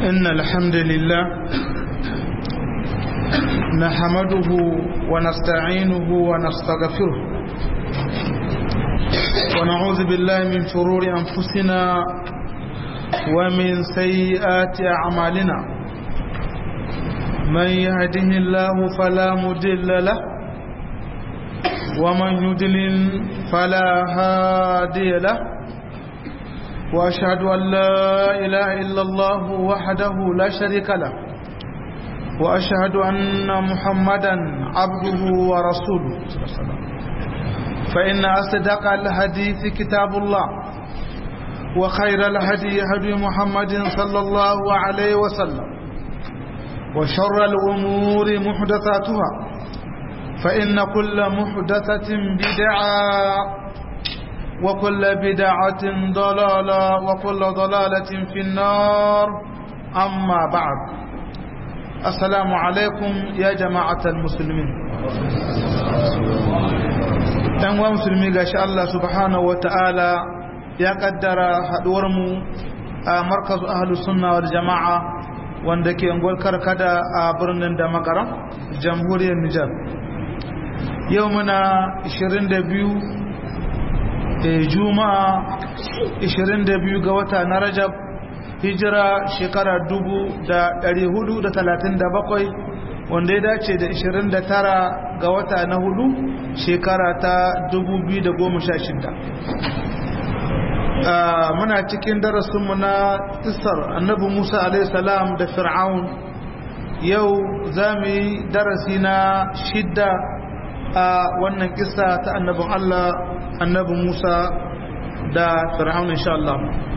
إن الحمد لله نحمده ونستعينه ونستغفره ونعوذ بالله من شرور أنفسنا ومن سيئات أعمالنا من يهده الله فلا مدل له ومن يدلل فلا هادي له وأشهد أن لا إله إلا الله وحده لا شريك له وأشهد أن محمدا عبده ورسوله فإن أصدق الحديث كتاب الله وخير الهدي هدي محمد صلى الله عليه وسلم وشر الأمور محدثاتها فإن كل محدثة بدعة وكل بدعة ضلالة وكل ضلالة في النار أما بعد السلام عليكم يا جماعة المسلمين ɗan wa musulmi ga shi Allah subhanahu wa ta'ala ya ƙaddara haɗuwarmu a markazu ahalus sunna wal jama'a wanda ke unguwar karkada a birnin da makaram jamhuriyar Nijar yau muna 22 juma'a 22 ga wata na rajab hijira shekara 437 wanda ya dace da 29 ga wata na hudu shekara ta 2016 muna cikin darasinmu na isar annabi musa alaihissalam da fir'aun yau za mu yi darasi na shidda a wannan kisa ta annabin allah annabi Musa da Fir'aun insha Allah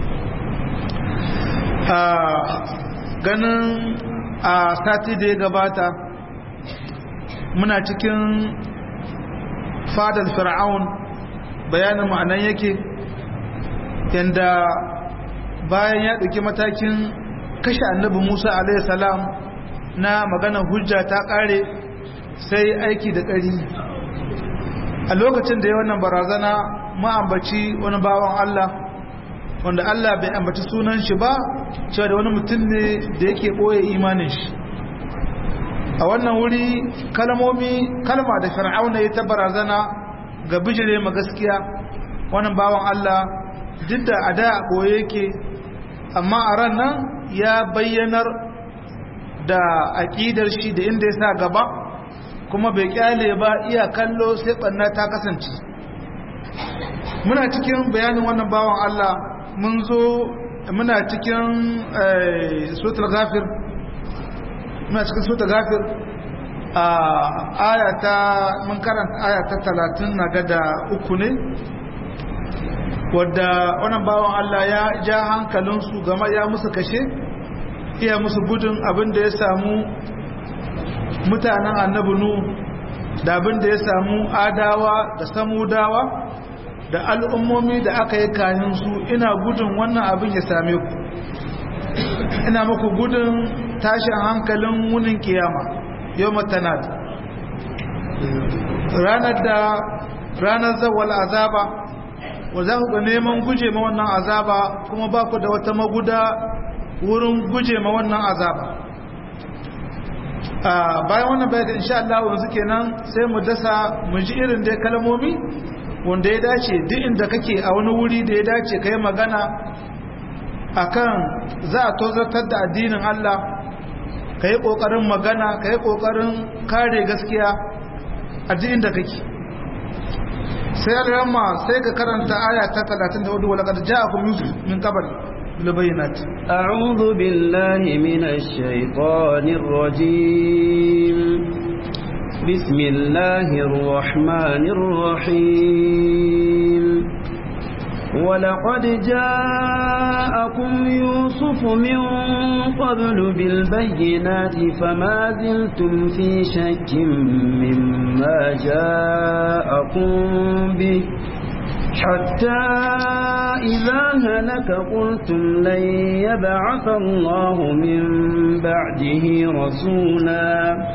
a ganin a sati da ya gabata muna cikin fadar Fir'aun bayanin ma'anan yake yanda bayan ya ɗauki matakin kashe annabi Musa alaihi salam na maganar hujja ta ƙare sai aiki da ƙari a lokacin da ya wannan barazana ma'ambaci wani bawan Allah wanda Allah bai ambaci sunan shi ba cewa da wani mutum ne da yake ɓoye imanin shi a wannan wuri kalmomi kalma da fir'auna ya ta barazana ga bijire ma gaskiya wannan bawan Allah duk da a da ɓoye yake amma a ran nan ya bayyanar da aƙidar shi da inda ya sa gaba kuma bai kyale ba iya kallo sai ɓanna ta kasance muna cikin bayanin wannan bawan Allah mun zo muna cikin sotar gafir muna cikin sotar gafir a ayata mun karanta ayata talatin na gada uku ne wadda wannan bawan Allah ya ja hankalinsu gama ya musu kashe iya musu gudun abin da ya samu mutanen annabi nu da abin da ya samu adawa da samudawa da al'ummomi da aka yi kayan su ina gudun wannan abin ya same ku ina muku gudun tashin hankalin wunin kiyama yau matanad ranar da ranar zawal azaba wa za ku ga neman guje ma wannan azaba kuma ba ku da wata maguda wurin guje ma wannan azaba bayan wannan bayan insha Allah yanzu kenan sai mu dasa mu ji irin dai kalmomi wanda ya dace duk inda kake a wani wuri da ya dace kai magana akan za a tozartar da addinin Allah ka yi ƙoƙarin magana ka yi ƙoƙarin kare gaskiya a duk inda kake sai alhamma sai ka karanta aya ta 34 wala qad ja'akum yusuf min qabl بالبينات أعوذ بالله من الشيطان الرجيم بسم الله الرحمن الرحيم ولقد جاءكم يوسف من قبل بالبينات فما زلتم في شك مما جاءكم به حتى إذا هلك قلتم لن يبعث الله من بعده رسولا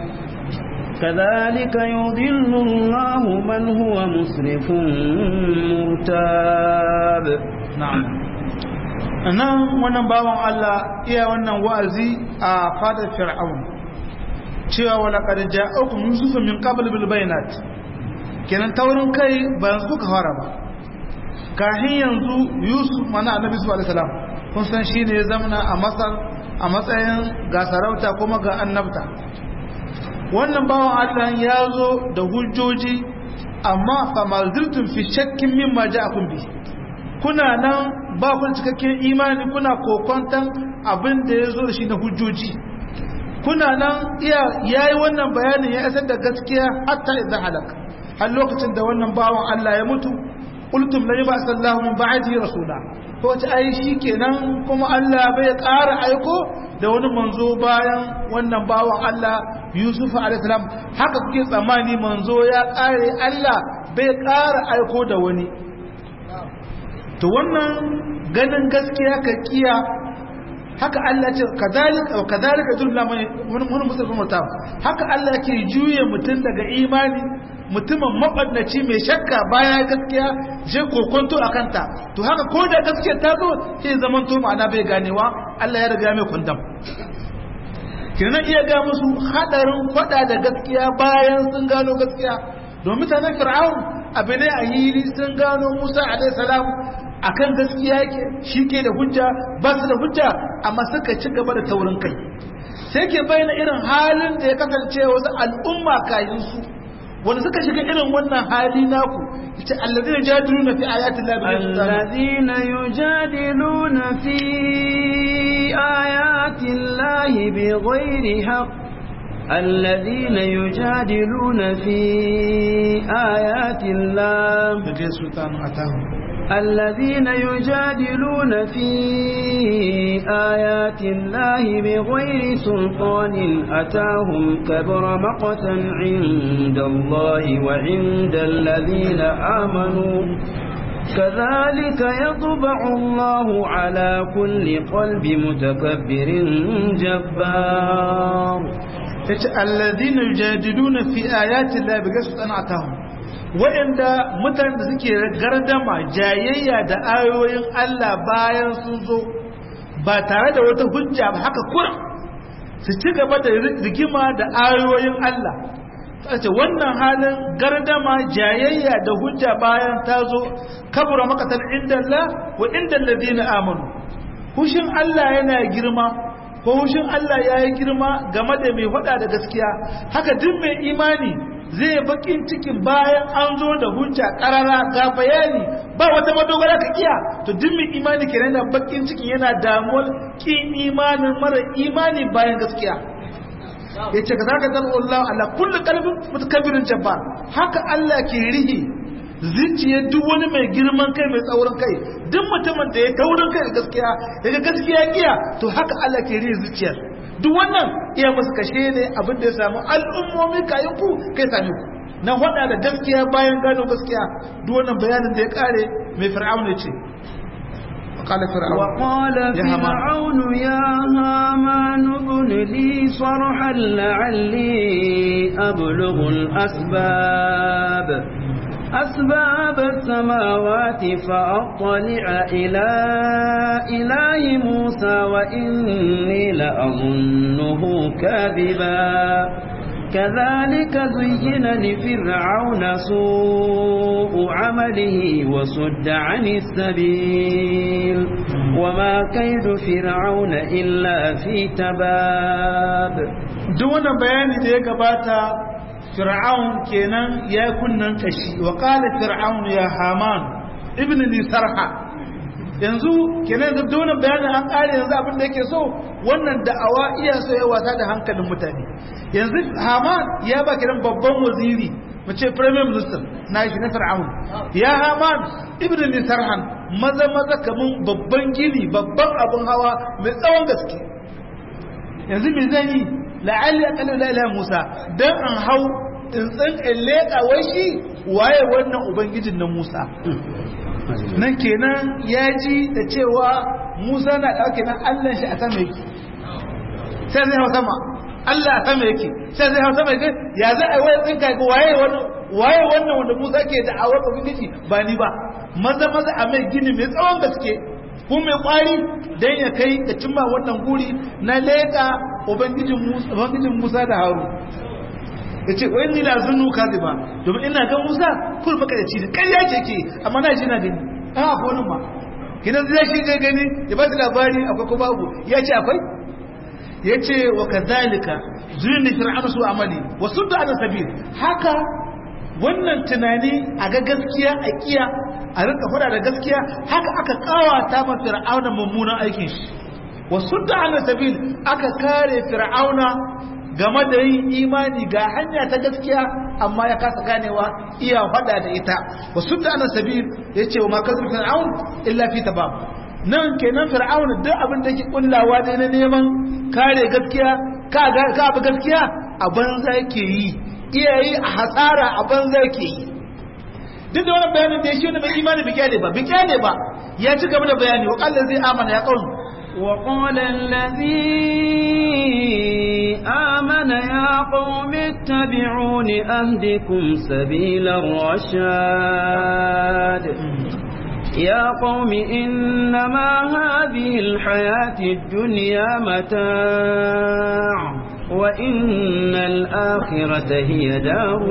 كذلك يضل الله من هو مسرف مرتاب نعم nan wannan bawan Allah iya wannan wa'azi a fadar fir'aun cewa wala qad ja'akum yusuf min qabl bil bayinat kenan taurin kai ba suka fara ba kahin yanzu yusuf mana annabi sallallahu alaihi wasallam kun san shine ya zamana a masar a matsayin ga sarauta kuma ga annabta wannan bawan Allah ya zo da hujjoji amma fa maziltum fi shakkin mimma ja'akum bi kuna nan ba ku cikakken imani kuna kokontan abin da ya zo da shi na hujjoji kuna nan iya yayi wannan bayanin ya isar da gaskiya hatta idan halaka har lokacin da wannan bawan Allah ya mutu qultum la yaba sallahu min ba'di rasula to wace ai kenan kuma Allah bai ƙara aiko da wani manzo bayan wannan bawan Allah Yusuf alaihi salam haka kuke tsammani manzo ya ƙare Allah bai ƙara aiko da wani to wannan ganin gaskiya ka kiya haka Allah ce kadalika wa kadalika dulla mai mun musulmi mutum haka Allah ke juye mutum daga imani mutumin mabannaci mai shakka baya gaskiya je kokonto a kanta to haka ko da gaskiya ta zo sai zaman to ma'ana bai ganewa Allah ya riga mai kundam kenan iya ga musu hadarin fada da gaskiya bayan sun gano gaskiya domin mutanen fir'aun abu ne a hili sun gano Musa alaihi salam akan gaskiya yake shi ke da hujja ba su da hujja amma suka ci gaba da taurin kai sai ke bayyana irin halin da ya kasance wasu al'umma kayan su wanda suka shiga irin wannan hali naku yace allazina yujadiluna fi ayati llahi allazina yujadiluna fi ayati llahi bighairi haqq الذين يجادلون في آيات الله الذين يجادلون في آيات الله بغير سلطان أتاهم كبر مقتا عند الله وعند الذين آمنوا كذلك يطبع الله على كل قلب متكبر جبار الذين يجادلون في آيات الله بغير سلطان أتاهم waɗanda mutane da suke gardama jayayya da ayoyin Allah bayan sun zo ba tare da wata hujja ba haka kuran su ci gaba da rigima da ayoyin Allah ce wannan halin gardama jayayya da hujja bayan ta zo kabura makatan inda Allah wa inda alladhina amanu hushin Allah yana girma ko hushin Allah ya yi girma game da mai faɗa da gaskiya haka duk mai imani zai bakin cikin bayan an zo da hujja karara ga bayani ba wata madogara ka kiya to duk mai imani kenan da bakin cikin yana damuwar kin imanin mara imani bayan gaskiya yace ka zaka dan Allah ala kullu qalbin mutakabbirin jabbar haka Allah ke rihi zuciyar duk wani mai girman kai mai tsaurin kai duk mutumin da ya taurin kai da gaskiya daga gaskiya kiya to haka Allah ke rihi zuciyar duk wannan iya musu kashe ne abin da ya samu al'ummomi kayan ku kai sami ku na hada da gaskiya bayan gano gaskiya duk wannan bayanin da ya kare mai fir'aun ne ce وقال فرعون وقال فرعون يا هامان ابن لي صرحا لعلي أبلغ الأسباب أسباب السماوات فأطلع إلى إله موسى وإني لأظنه كاذبا كذلك زين لفرعون سوء عمله وصد عن السبيل وما كيد فرعون إلا في تباب دون بيان ذلك باتا fir'aun kenan ya kunnan kashi wa qala fir'aun ya haman ibn li sarha yanzu kenan yanzu dole bayanin an kare yanzu abin da yake so wannan da'awa iya so ya wasa da hankalin mutane yanzu haman ya ba kiran babban waziri mu ce premier minister na shi na fir'aun ya haman ibn li sarhan maza maza kaman babban gini babban abun hawa mai tsawon gaske yanzu me zan yi la'alli aqalu la ilaha musa dan an hau tsuntsun in leƙa wai shi waye wannan ubangijin na musa nan kenan ya ji da cewa musa na ɗauke nan allah shi a sama yake sai zai hau sama allah a sama yake sai zai hau sama yake ya za a yi wani tsinka ga waye waye wannan wanda musa ke da awar ubangiji ba ni ba maza maza a mai gini mai tsawon gaske ko mai kwari dan ya kai da cimma wannan guri na leka ubangijin Musa ubangijin Musa da Harun yace wai ni la zunnu kaziba domin ina ga Musa kul maka da ci ƙarya ce ke amma na ji na gani a ko nan ma kidan zai shi je gani ya ba labari akwai ko babu ya ce akwai ya ce wa kazalika zuyin da fir'auna su amali wa sudda ala sabil haka wannan tunani a ga gaskiya a kiya a rinka fada da gaskiya haka aka kawata ma fir'auna mummunan aikin shi wa sudda ala sabil aka kare fir'auna game da yin imani ga hanya ta gaskiya amma ya kasa ganewa iya fada da ita wa sudda ala sabil yace wa ma kazu fir'aun illa fi tabab nan kenan fir'auna duk abin da yake kullawa dai na neman kare gaskiya ka ga abu gaskiya a banza yake yi iyayi a hasara a banza yake yi duk da wannan bayanin da ya shi wani mai imani bi kyale ba bi kyale ba ya ci gaba da bayani wa kallon zai amana ya kaunu وقال الذي آمن يا قوم اتبعون أهدكم سبيل الرشاد يا قوم إنما هذه الحياة الدنيا متاع وإن الآخرة هي دار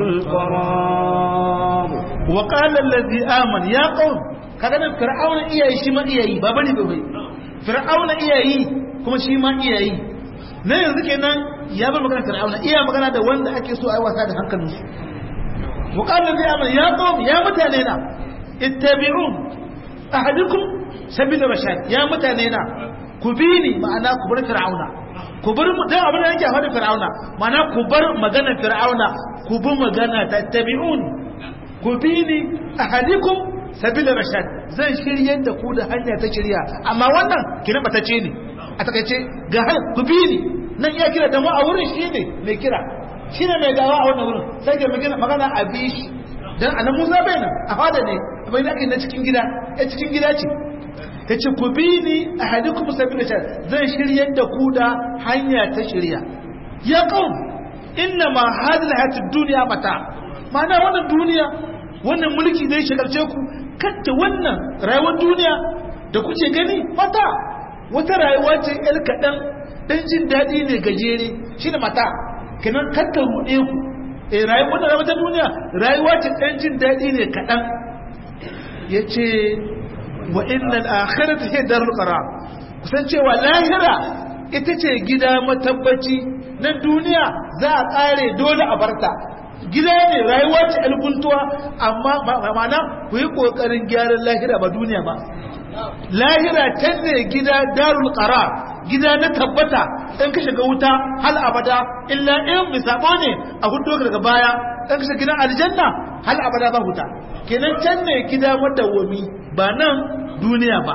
القرار وقال الذي آمن يا قوم kaga nan fir'auna iyayi shi ma iyayi ba bane ba bai fir'auna iyayi kuma shi ma iyayi na yanzu kenan ya bar magana fir'auna iya magana da wanda ake so ai wasa da hankalinsu wa qala allazi amana ya qawm ya mutane na ittabi'un ahadukum sabila rashad ya mutane na ku bi ni ma'ana ku bar fir'auna ku bar mu dan abin da yake faɗa fir'auna ma'ana ku bar magana fir'auna ku bi magana tattabi'un ku bi ni ahadukum sabila rashad zan shiryar da ku da hanya ta shirya amma wannan kina batace ne a takaice ga har ku bi ni nan iya kira da mu a wurin shi ne mai kira shi ne mai gawa a wannan wurin sai ga magana a bi shi dan anan Musa bai nan a fada ne bai da na cikin gida ya cikin gida ce yace ku bi ni ahadukum sabila shar zan shiryar da ku da hanya ta shirya ya qaum inna ma hadhihi hayatid dunya mata ma'ana wannan duniya wannan mulki zai shagalce ku kacce wannan rayuwar duniya da kuke gani mata wata rayuwa ce yar kaɗan ɗan jin daɗi ne gajere shi da mata kenan kakka ruɗe ku eh rayuwar da rayuwar duniya rayuwa ce ɗan jin daɗi ne kaɗan ya ce wa innal akhirata hiya darul qarar kusan cewa lahira ita ce gida matabbaci na duniya za a ƙare dole a barta gida ne rayuwa ce alkuntuwa amma ma'ana ku yi ƙoƙarin gyaran lahira ba duniya ba lahira can ne gida darul qarar gida na tabbata in ka shiga wuta hal abada illa in misabo ne a hudu daga baya in ka shiga gidan aljanna hal abada ba huta kenan can ne gida madawwami ba nan duniya ba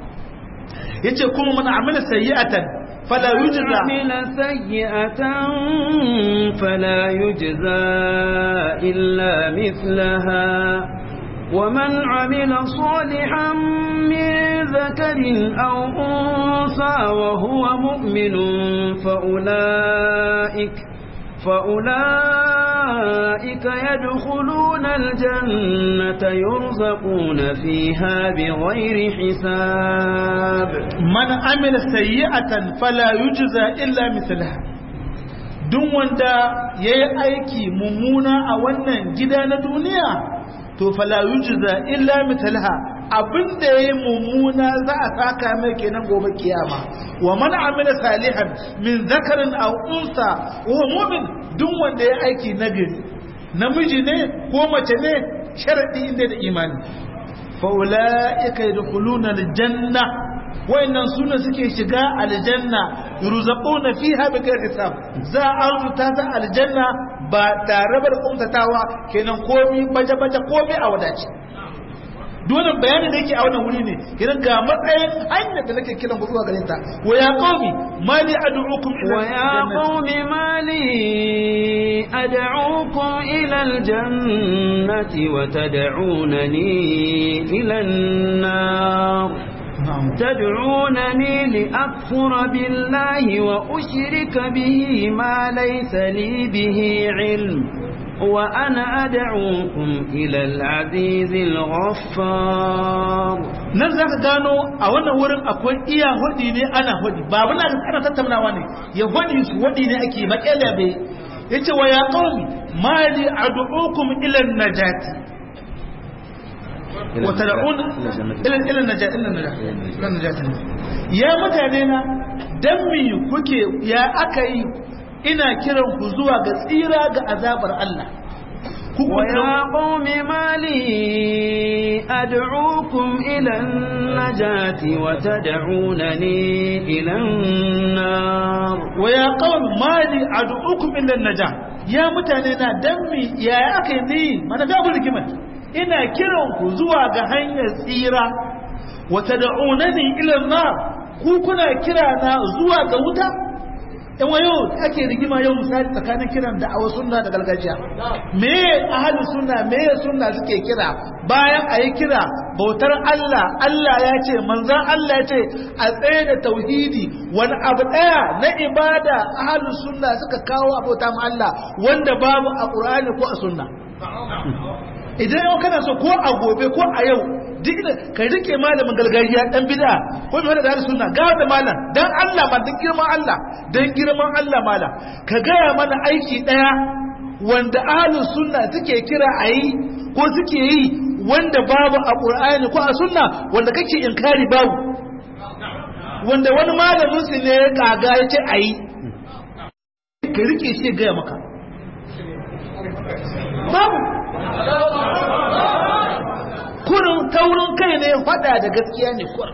yace kuma man amila sayyi'atan fala yujza عمل سيئة فلا يجزى إلا مثلها ومن عمل صالحا من ذكر أو أنثى وهو مؤمن فأولئك فأولئك يدخلون الجنة يرزقون فيها بغير حساب من عمل سيئة فلا يجزى إلا مثلها duk wanda ya yi aiki mummuna a wannan gida na duniya to fala yujza illa mithlaha abinda yayi mummuna za a saka mai kenan gobe kiyama wa man amila salihan min zakarin aw unsa wa mu'min duk wanda ya aiki nagari namiji ne ko mace ne sharadi inda da imani fa ulaika yadkhuluna aljanna wayannan suna suke shiga aljanna yurzaquna fiha bighairi hisab za a rubuta ta aljanna ba tare da kumtatawa kenan komi baje baje komi a wadace dole bayani da yake a wannan wuri ne kenan ga matsayin hanyar da nake kiran zuwa gare ta wa ya qaumi mali ad'ukum ila wa ya qaumi mali ad'ukum ila aljannati wa tad'unani ila an-nar تدعونني لأكفر بالله وأشرك به ما ليس لي به علم وأنا أدعوكم إلى العزيز الغفار nan za ka gano a wannan wurin akwai iya hudi ne ana hudi ba abin da ana tattaunawa ne ya hudi su hudi ne ake makela bai ya ce wa ya qaumi mali ad'ukum ila najati wa tad'un ila ila najati ila najati ya mutane na dan me kuke ya aka yi ina kiran ku zuwa ga tsira ga azabar Allah ويا قوم ما لي أدعوكم إلى النجاة وتدعونني إلى النار ويا قوم ما لي أدعوكم إلى النجاة يا متانينا دمي يا أكيدين ما نجابوا لكم ina kiran ku zuwa ga hanyar tsira wa tad'unani ila an-nar ku kuna kira na zuwa ga wuta in wayo ake rigima yau misali tsakanin kiran da awa sunna da gargajiya me ahalin sunna me sunna suke kira bayan a yi kira bautar Allah Allah ya ce manzan Allah ya ce a tsaye da tauhidi wani abu ɗaya na ibada ahalin sunna suka kawo a bauta ma Allah wanda babu a ƙur'ani ko a sunna idan yau kana so ko a gobe ko a yau duk da ka rike malamin gargajiya dan bid'a ko mai da sunna ga da malam dan Allah ma dan girman Allah dan girman Allah malam ka gaya mana aiki daya wanda ahlus sunna suke kira ayi ko suke yi wanda babu a qur'ani ko a sunna wanda kake inkari babu wanda wani malamin su ne ya kaga yace ayi ka rike shi gaya maka babu kurin taurin kai ne fada da gaskiya ne kurin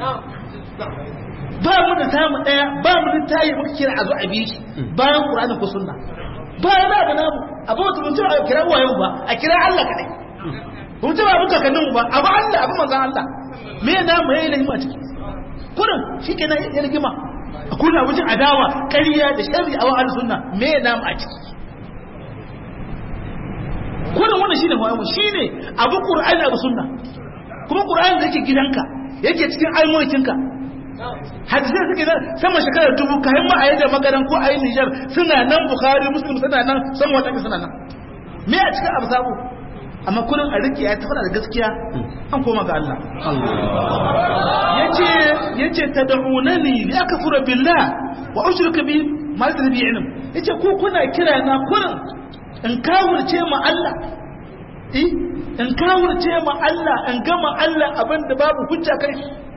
ba mu da samu daya ba mu da tayi muka kira a zo a bishi bayan qur'ani ko sunna ba ya da namu abu mutum mutum a kira wayo ba a kira Allah kadai mun ce ba muka kanin ba abu Allah abu manzon Allah me na mu yayi lahima ciki kurin shikenan ya rigima kuna wajen adawa ƙarya da sharri a wa'al sunna me na mu a ciki kurin wannan shine mu shine abu qur'ani abu sunna kuma qur'ani da yake gidanka yake cikin almulkinka hadisai suke nan sama shekarar dubu kayan ma a yi da magaran ko a yi nijar suna nan bukhari muslim suna nan san wata suna nan me a cikin abu sabo amma kullum a rike ya tafi da gaskiya an koma ga Allah yace yace tad'unani li akfura billah wa ushrika bi ma laysa bi ilm yace ko kuna kira na kullum in kawurce ma Allah eh in kawurce ma Allah in gama Allah abinda babu hujja kai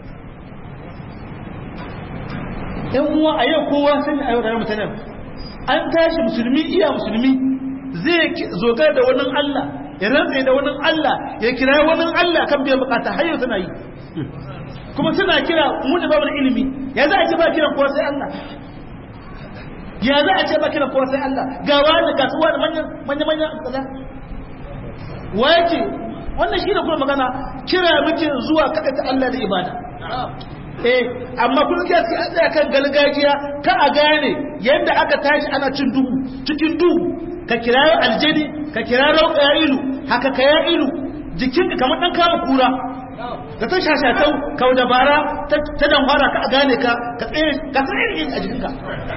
yan uwa a yau kowa sun a yau da mutanen an tashi musulmi iya musulmi zai zogar da wani Allah ya rantsa da wani Allah ya kira wani Allah kan biyan bukata har yau suna yi kuma suna kira mu da babu ilimi ya za a ce ba kiran kowa sai Allah ya za a ce ba kiran kowa sai Allah ga wani kasuwa da manyan manyan manyan kaza wace wannan shi ne kuma magana kira muke zuwa kada ta Allah da ibada eh amma kun ga sai an tsaya kan galgajiya ka a gane yadda aka tashi ana cin duhu cikin duhu ka kira aljani ka kira rauka ya ilu haka ka ya ilu jikinka kamar dan kama kura ka ta shashatau ka dabara ta dan fara ka a gane ka ka tsaye ka tsaye a jikinka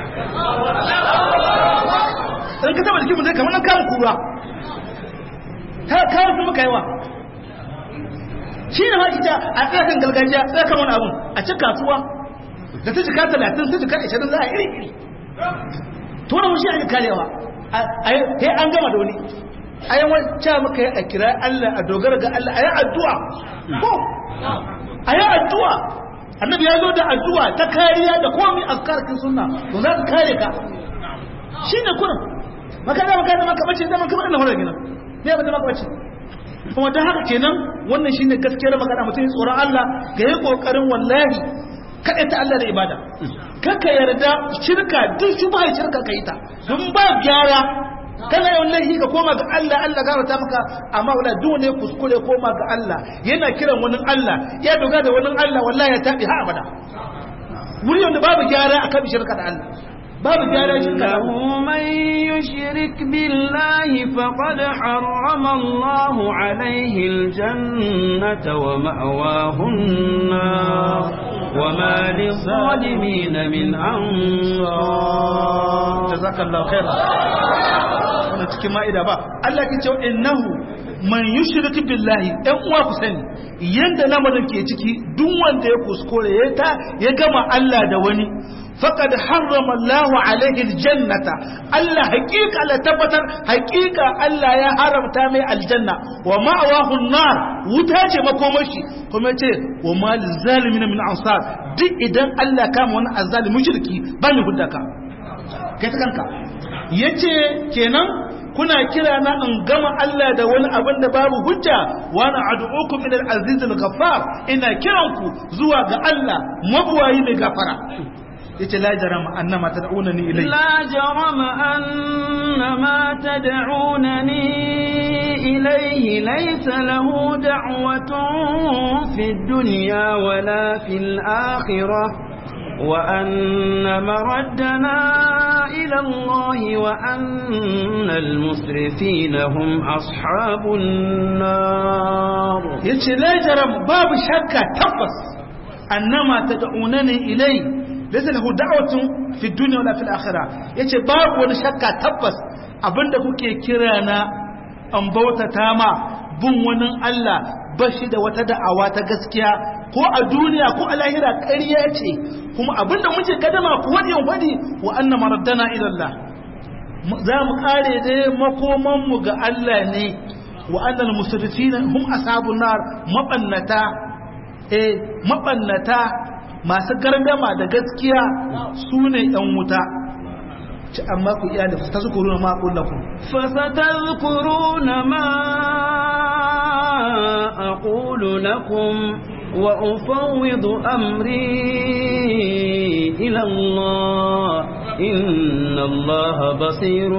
in ka taba jikin mutum kamar dan kama kura ta kawo su muka yawa shi ne haƙi ta a tsakan gargajiya tsakan wani abun a ci kasuwa da ta jika talatin ta jika ashirin za a iri iri to wani mushi a yi karewa a yi an gama da wani a yi wacce muka yi a kira Allah a dogara ga Allah a yi addu'a ko a yi addu'a annabi ya zo da addu'a ta kariya da komai azkarkin sunna to za ka kare ka shi ne kurin maka da maka da maka bace da maka bada na horar gina ne ba da maka bace kuma don haka kenan wannan shine gaskiyar magana mutum ya tsoron Allah ga yi kokarin wallahi kada ta Allah da ibada kaka yarda shirka duk shubha shirka kai ta dun ba gyara kana yawan laifi ka koma ga Allah Allah gafarta maka amma wala duk ne kuskure koma ga Allah yana kiran wani Allah ya doga da wani Allah wallahi ya tabi ha abada wuri wanda babu gyara akan shirka da Allah babu gyara shirka da إنه من يشرك بالله فقد حرم الله عليه الجنة ومأواه النار وما للظالمين من أنصار jazakallahu khaira wannan cikin ma'ida ba Allah ke cewa innahu man yushrik billahi ɗan uwa ku sani yanda lamarin ke ciki duk wanda ya kuskure ya ta ya gama Allah da wani faqad harrama Allah alaihi aljannata Allah haqiqa la tabbatar haqiqa Allah ya haramta mai aljanna wa ma'awahu an-nar wuta ce makomashi kuma ce wa mal zalimin min ansar duk idan Allah kama wani azzalimi mushriki ba ni huddaka kai ta kanka yace kenan kuna kira na in gama Allah da wani abin da babu hujja wa na ad'ukum ila al-aziz al-ghaffar ina kiranku zuwa ga Allah mabuwayi mai gafara yace la jarama annama tad'unani ilayhi لا جرم أن ما تدعونني إليه ليس له دعوة في الدنيا ولا في الآخرة وأن مردنا إلى الله وأن المسرفين هم أصحاب النار yace la jaram babu shakka tabbas annama tad'unani ilai laysa lahu da'watun fi dunya wala fil akhirah yace babu wani shakka tabbas abinda kuke kira na an bautata ma bin wani Allah bashi da wata da'awa ta gaskiya ko a duniya ko a lahira ƙarya ce kuma abinda muke kadama ku wadi wadi wa anna maraddana ila Allah za mu kare dai makoman mu ga Allah ne wa annal musrifina hum ashabun nar mabannata eh mabannata masu gargama da gaskiya su ne ɗan wuta ci amma ku iya da ta zukuru na maƙon lakum فستذكرون ما أقول لكم وأفوض أمري إلى الله إن الله بصير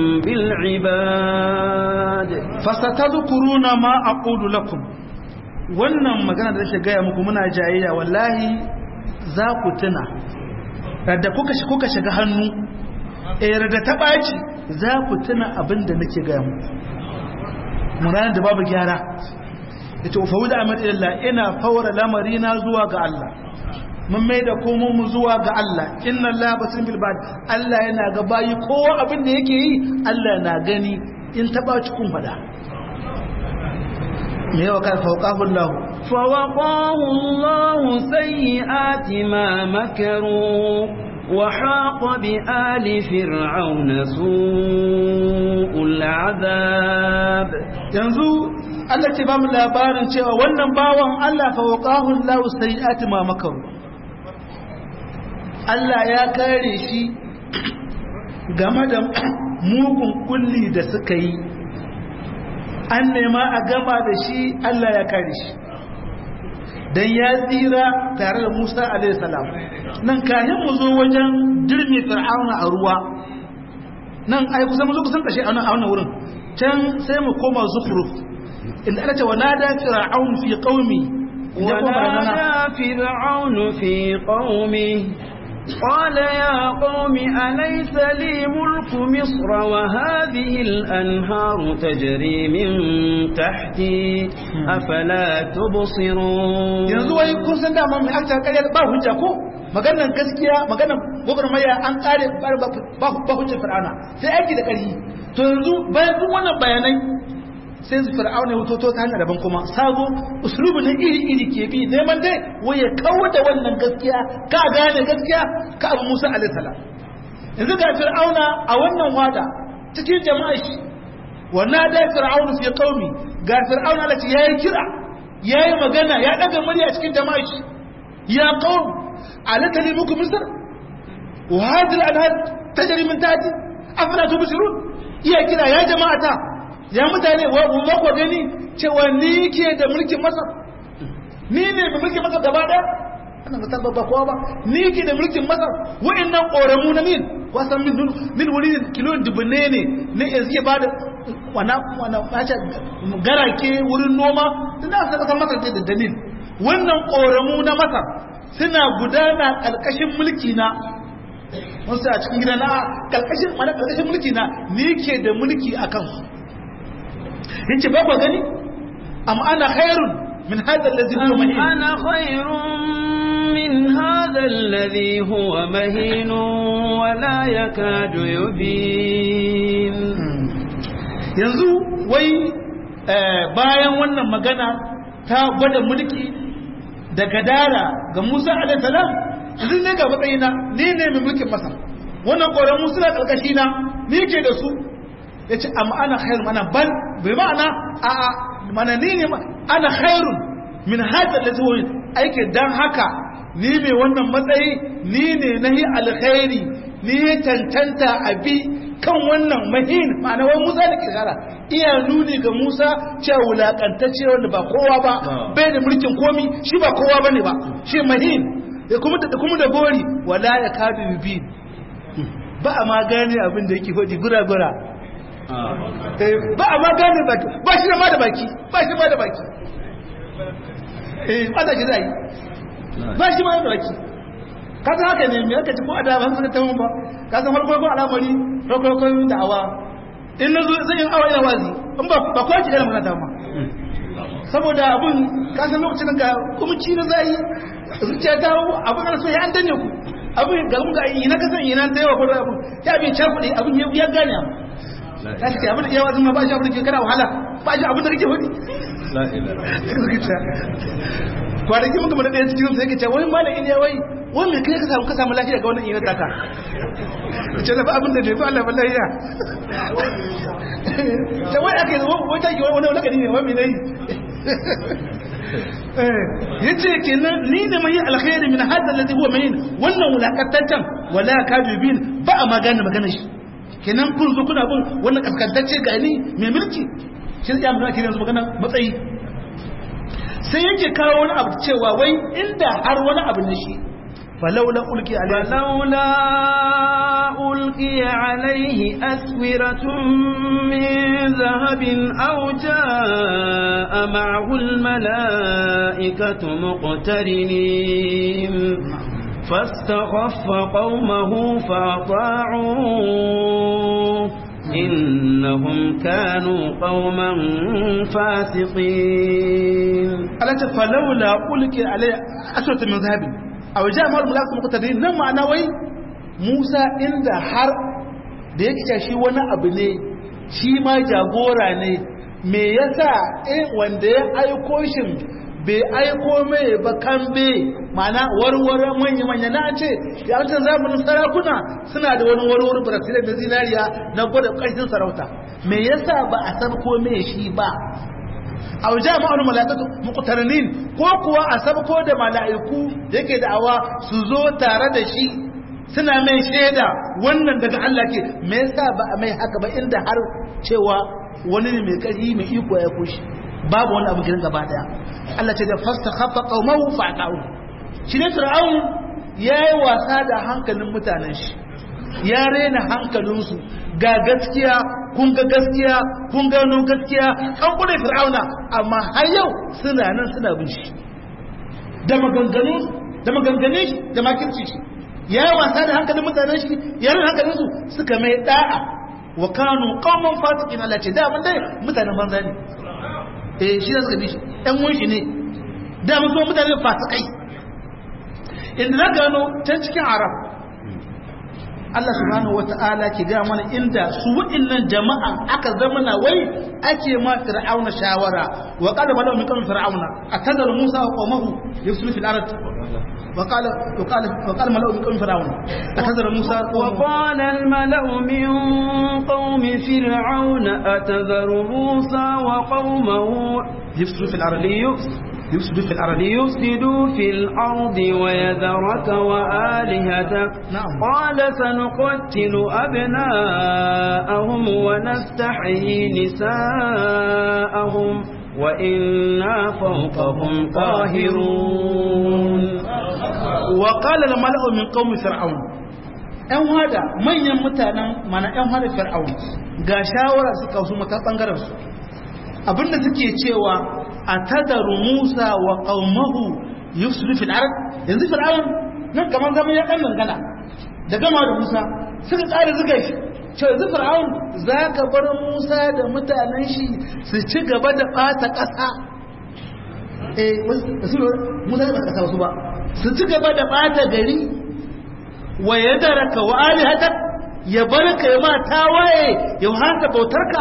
بالعباد fasatadhkuruna ma aqulu lakum wannan magana da nake gaya muku muna jayayya wallahi za ku tuna da kuka shi kuka shiga hannu eh da ta baci za ku tuna abin da nake gaya muku mun da babu gyara yace fawda amr illa ina fawra lamari na zuwa ga Allah mun mai da komon mu zuwa ga Allah inna Allah basir bil bad Allah yana ga bayi kowa abin da yake yi Allah na gani in taba cikin fada me yawa kan fauqahu Allah فوقاه الله سيئات ما مكروا وحاق بآل فرعون سوء العذاب yanzu Allah ce ba mu labarin cewa wannan bawan Allah fauqahu Allah sayyi'ati ma makaru Allah ya kare shi game da mugun kulli da suka yi an nema a gama da shi Allah ya kare shi dan ya tsira tare da Musa alaihi salam nan kayan mu zo wajen dirmi fir'auna a ruwa nan ai kusan mu zo kusan kashe a wannan wurin can sai mu koma zukhruf inda Allah ce wa nada fir'aun fi qaumi ونادى فرعون في قومه قال يا قوم أليس لي ملك مصر وهذه الأنهار تجري من تحتي أفلا تبصرون yanzu wai kun san dama mai aka ƙarya ba hujja ko maganar gaskiya maganar gwagwarmaya an ƙare ba hujjar fir'auna sai aiki da ƙarfi to yanzu bayan duk wannan bayanai sai su fir'auna ya wuto ta hanyar daban kuma sabo usulubu ne iri iri ke bi neman dai wai ya kawo da wannan gaskiya ka gane gaskiya ka abu musa alaihi salam yanzu ga fir'auna a wannan wada cikin jama'a shi wannan da fir'auna fi qaumi ga fir'auna lati yayi kira yayi magana ya daga murya cikin jama'a shi ya qaum alaka li muku misr wa hadhihi al-anhar tajri min tahti afala tubsirun iya kira ya jama'ata ya mutane wa ba ku gani cewa ni ke da mulkin masar ni ne mai mulkin masar gaba daya ana mutar babba kowa ba ni ke da mulkin masar wa'annan ƙoramu na min wasan min min wuri kilo dubune ne ne yanzu ya bada wana wana bacha garake wurin noma tunda aka kasar masar da dalil wannan ƙoramu na masar suna gudana ƙarƙashin mulki na wasu a cikin gida na ƙarƙashin mana ƙarƙashin mulki na ni ke da mulki a kansu yace ba ku gani am ana khairun min hadha alladhi huwa mahin أنا خير من هذا الذي هو مهين ولا يكاد يبين yanzu wai bayan wannan magana ta gwada mulki da gadara ga Musa alaihi salam yanzu ne ga matsayina ni ne mai mulkin Masar wannan koran Musa na karkashi na ni ke da su yace amma ana khairu mana bal bai ma'ana a a mana ni ne ana khairun min hada allazi huwa aike dan haka ni mai wannan matsayi ni ne nahi alkhairi ni ya cancanta abi kan wannan mahin ma'ana wai Musa da kirkara iya nuni ga Musa cewa wulakantacce wanda ba kowa ba bai da mulkin komi shi ba kowa bane ba shi mahin da kuma da kuma da gori wala ya kadu bi ba a ma gane abin da yake faɗi gura gura ba a ma gane baki ba shi da ma da baki ba shi ma da baki eh ba da shi zai ba shi ma da baki ka san haka ne me aka ci ko a da ban suka tawo ba ka san farko ko al'amari farko ko da awa in nazo zan yi awa ina wazi in ba ba ko ki da magana ta ma saboda abun ka san lokacin ga kuma ci na zai zuciya ta abun da so ya an danne ku abun ga mun ga ina ka san ina ta yawa ko abun ya bi cha kudi abun ya gane amma ka ce abun ya wazi ma ba shi abun da ke kana wahala ba shi abun da kake hudi la ilaha kwanaki muka mana ɗaya cikin sai ke ce wani malam iliya wai wani kai ka samu ka samu lafiya ga wannan ina taka ce da ba abin da bai fi Allah wallahi ya ce wai aka yi wai ta yi wani wani ne wani ne ya ce kenan ni ne mai alkhairi min hadda lati huwa mai wannan wulakantaccen wala kadubin ba a magana magana shi kenan kun zo kuna bin wannan kaskantacce ga ni mai mulki shi ya magana kenan magana matsayi sai yake kawo wani abu cewa wai inda har wani abu ne shi falaula ulki alaihi falaula ulki alaihi aswiratun min zahabin aw jaa ma'ahu almalaikatu muqtarinin فاستخف قومه فأطاعوه إنهم كانوا قوما فاسقين ألا فلولا ألقي عليه أسرة من ذهب أو جاء مال ملاك مقتدرين نعم معنى وي موسى عند حر da yake cewa shi wani abu ne shi ma jagora ne me yasa eh wanda ya aiko shi bai aiko mai ba kambe mana warware manya-manya na ce yawancin zamanin sarakuna suna da wani warware brasilai da zinariya na gwada ƙarfin sarauta me yasa ba a san ko me shi ba a wajen ma'aunin mala'ikatu muqtarinin ko kuwa a sabko da mala'iku yake da'awa su zo tare da shi suna mai shaida wannan daga Allah ke me yasa ba a mai haka ba inda har cewa wani ne mai ƙarfi mai iko ya kushi babu wani abu gidan gaba daya Allah ce da fasta khaffa qaumahu fa'ta'u shi ne fir'aun yayi wasa da hankalin mutanen shi ya rena hankalinsu ga gaskiya kun ga gaskiya kun gano gaskiya an kure fir'auna amma har yau suna nan suna bin shi da maganganu da maganganun shi da makirci shi ya yi wasa da hankalin mutanen shi ya rena hankalinsu suka mai da'a wa kanu qauman fasiqin Allah ce da mun dai mutanen banza ne eh shi da suka bi shi ɗan wunshi ne da mun so mutane fasikai inda na gano can cikin arab Allah subhanahu wata'ala ke ga mana inda su wa'annan jama'a aka zama na wai ake ma fir'auna shawara wa qala malau min qawmi fir'auna atadar musa wa qawmuhu yusulu fil ard wa qala wa qala wa qala malau min qawmi fir'auna atadar musa wa qala al malau min qawmi fir'auna atadar musa wa qawmuhu yusulu fil ard يفسدوا في الأرض ليفسدوا في الأرض ويذرك وآلهتك نعم. قال سنقتل أبناءهم ونستحيي نساءهم وإنا فوقهم قاهرون وقال الملأ من قوم فرعون ‘yan hada manyan mutanen mana ‘yan hada fir'aun ga shawara suka su mata ɓangaren su abinda suke cewa a tadaru musa wa ƙaumahu yusuf fil arab yanzu fir'aun nan kamar zama ya ɗan gana da gama da musa suka tsara zuga shi ce yanzu fir'aun za ka bar musa da mutanen shi su ci gaba da ɓata ƙasa eh wasu musa da ƙasa wasu ba su ci gaba da ɓata gari wa ya daraka wa alihatak ya barka ya ma tawaye ya haka bautarka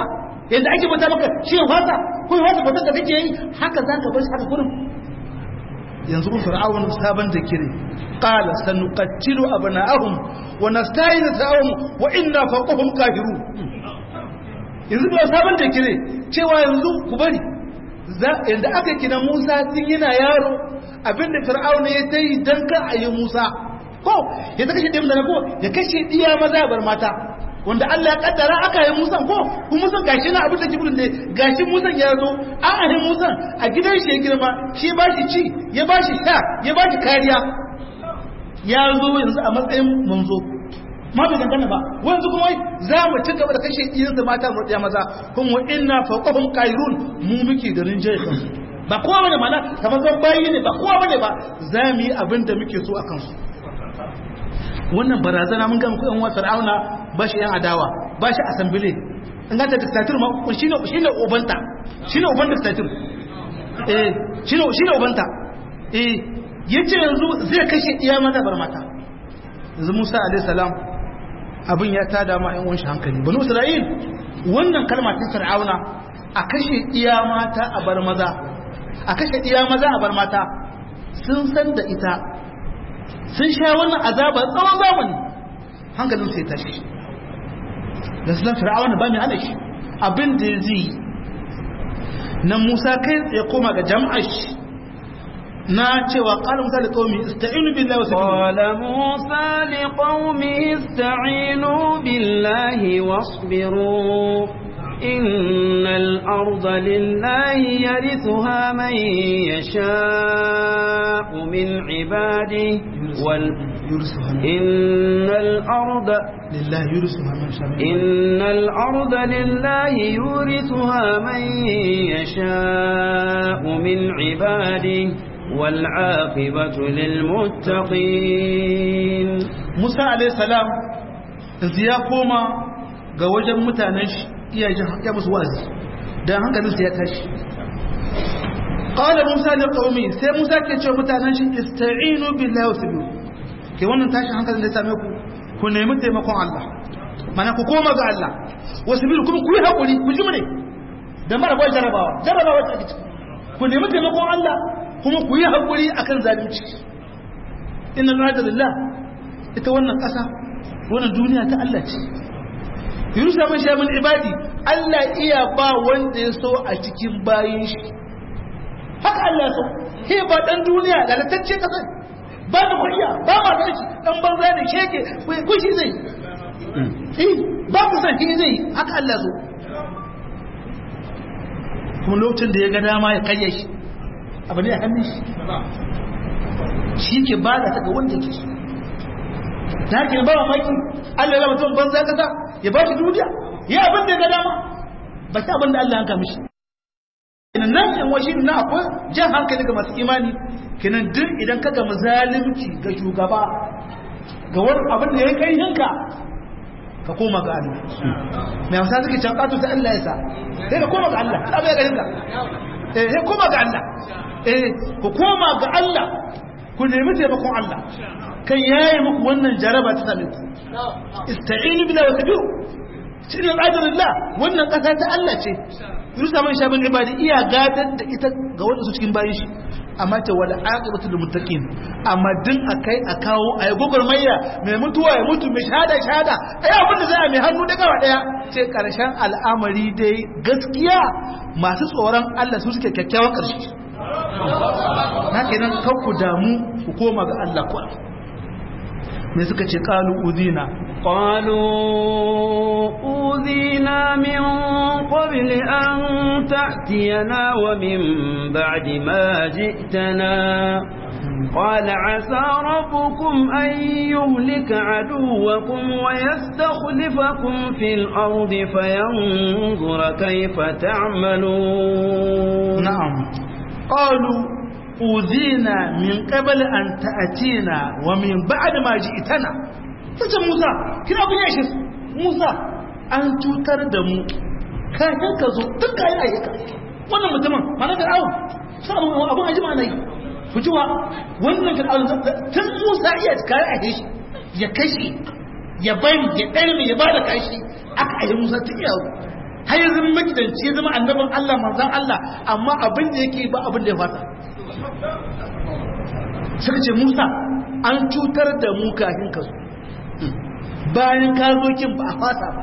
yadda ake bauta maka shi ya fata ko ya fata bautar da kake yi haka za ka bar shi haka kurin yanzu kun fir'aun sabon da kire qala sanuqattilu abna'ahum wa nasta'inu ta'ahum wa inna fawqahum qahirun yanzu ba sabon da kire cewa yanzu ku bari yanda aka kina Musa tun yana yaro abinda fir'aun ya tayi dan ka ayi Musa ko ya ta kashe ɗaya mutane ko ya kashe ɗiya maza bar mata wanda Allah ya kaddara aka yi musan ko ku musan gashi na abin da jibril ne gashi musan ya zo an ahi musan a gidan shi ya girma shi ba shi ci ya ba shi sha ya ba shi kariya ya zo yanzu a matsayin manzo ma bai dangana ba wanzu kuma za mu ci gaba da kashe ɗiyansa mata mu ɗaya maza kuma inna fawqahum qairun mu muke da rinjaye kansu ba kowa bane mana kamar zan bayi ne ba kowa bane ba za mu yi abin da muke so a kansu wannan barazana mun gan kuɗin wasu fir'auna ba shi yan adawa ba shi asambile in ganta diktatur ma shi ne shi ne ubanta shi ne uban diktatur eh shi ne shi ne ubanta eh yace yanzu zai kashe iya mata bar mata yanzu Musa alaihi salam abin ya tada ma yan wanshi hankali banu Isra'il wannan kalma ta fir'auna a kashe iya mata a bar maza a kashe iya maza a bar mata sun san da ita sun sha wannan azabar tsawon zamani hankalin sai tashi da sunan fir'auna ba mai hana shi abin da zai na musa kai ya koma ga jam'ar shi na cewa qala musa liqaumi ista'inu billahi wa qala musa liqaumi ista'inu billahi wasbiru إن الأرض لله يرثها من يشاء من عباده وال... إن الأرض لله يورثها من شاء إن الأرض لله يورثها من يشاء من عباده والعاقبة للمتقين موسى عليه السلام ya koma ga wajen mutanen shi iya ya musu wazi dan hankalin sa ya tashi qala musa li qaumi sai musa ke cewa mutanen shi ista'inu billahi wasbiru ke wannan tashin hankalin da ya same ku ku nemi taimakon Allah mana ku koma ga Allah wasbiru kuma ku yi hakuri ku ji mune da mara bai jarabawa jarabawa ta ciki ku nemi taimakon Allah kuma ku yi hakuri akan zalunci inna lillahi lillah ita wannan kasa wannan duniya ta Allah ce yurusa man sha min ibadi Allah iya ba wanda ya so a cikin bayin shi haka Allah so he ba dan duniya da latacce kasar ba da kuriya ba ma da shi dan banza da sheke ko shi zai eh ba ku san shi zai haka Allah so kuma lokacin da ya ga dama ya karya shi abu ne a hannun shi shi ke ba da ta ga wanda ke so ta ke ba maki Allah ya mutum banza kasa ya ba shi duniya ya abin da ya ga dama ba shi abin da Allah ya kama shi kenan nan yan washi na akwai jan hankali ga masu imani kenan duk idan ka ga zalimci ga shugaba ga wani abin da ya kai hinka ka koma ga Allah mai wasa suke can katu sai Allah ya sa sai ka koma ga Allah ta bai ga hinka eh sai koma ga Allah eh ku koma ga Allah ku nemi taimakon Allah kan yaye muku wannan jaraba ta same ku ista'inu billahi wa tabi'u cikin ajrillah wannan kasa ta Allah ce yusa man shabin ibadi iya gadar da ita ga wanda su cikin bayin shi amma ta wala aqibatu lil muttaqin amma din akai a kawo ayi gogormayya mai mutuwa ya mutu mai shahada shahada ai abin da zai mai hannu da gawa daya ce karshen al'amari dai gaskiya masu tsoron Allah su suke kyakkyawan karshe na kenan kan ku damu ku koma ga Allah ku me suka ce qalu udina قالوا أوذينا من قبل أن تأتينا ومن بعد ما جئتنا قال عسى ربكم أن يهلك عدوكم ويستخلفكم في الأرض فينظر كيف تعملون نعم قالوا أوذينا من قبل أن تأتينا ومن بعد ما جئتنا tace Musa kina abin yashin Musa an cutar da mu kafin ka zo duk kayan ayyuka wannan mutumin mana da awon sai abin aji ma nayi fujiwa wannan da awon tun Musa iya kayan ayyuka shi ya kashe ya bari ya ɗarme ya bada kashi aka ayi Musa tun yawo har ya zama magidanci ya zama annabin Allah manzan Allah amma abin da yake ba abin da ya fata suka ce Musa an cutar da mu kafin ka zo bayan ka zo kin ba a fata ba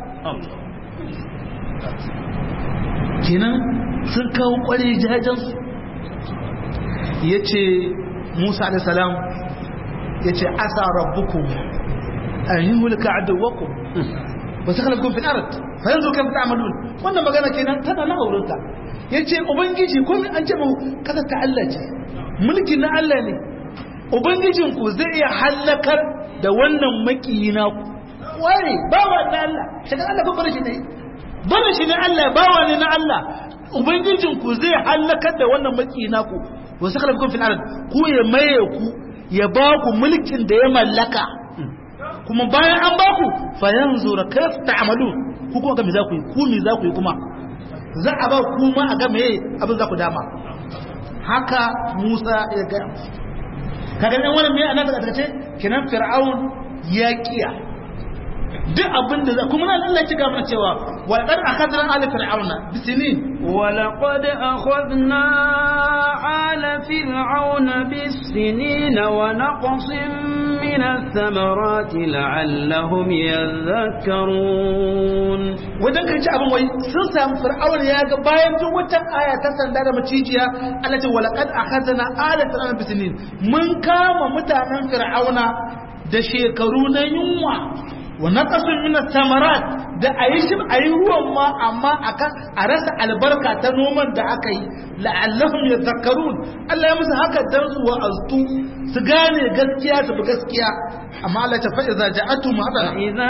kenan sun kawo kwarai jajensu ya ce Musa alaihissalam ya ce asa rabbukum an yi mulka aduwakum ba su halakun fi arat fa yanzu kan ta amalun wannan magana kenan tana na aurinta ya ce ubangiji ko an ce mu kasa ta Allah ce mulki na Allah ne ubangijinku zai iya hallakar da wannan makiyi na ku ware bawa na Allah shiga Allah ko bar shi ne bar shi ne Allah bawa ne na Allah ubangijinku zai hallakar da wannan makiyi na ku wasu kalafin fil ard ku ya maye ku ya ba ku mulkin da ya mallaka kuma bayan an ba ku fa yanzu ra kayf ta'malun ku kuma ga me za ku yi ku me za ku yi kuma za a ba ku ma a ga me abin za ku dama haka Musa ya ga kaga nan wannan me ana daga tace kinan fir'aun ya kiya duk abin da kuma nan Allah ya ga mana cewa wa qad akhadna ala fir'auna bisinin wa laqad akhadna ala fir'auna bisinin wa naqsin min ath-thamarati la'allahum yadhakkarun wadan kan ci abin wai sun samu fir'auna ya ga bayan duk wata aya ta sanda da macijiya Allah ce wa laqad akhadna ala fir'auna bisinin mun kama mutanen fir'auna da shekaru na yunwa wa naqasun min samarat da ayi shi ayi ruwan ma amma akan a rasa albarka ta noman da aka yi la'allahum yadhakkarun Allah ya musu haka dan su wa'aztu su gane gaskiya su bi gaskiya amma Allah ta fa iza ja'atu hadana idza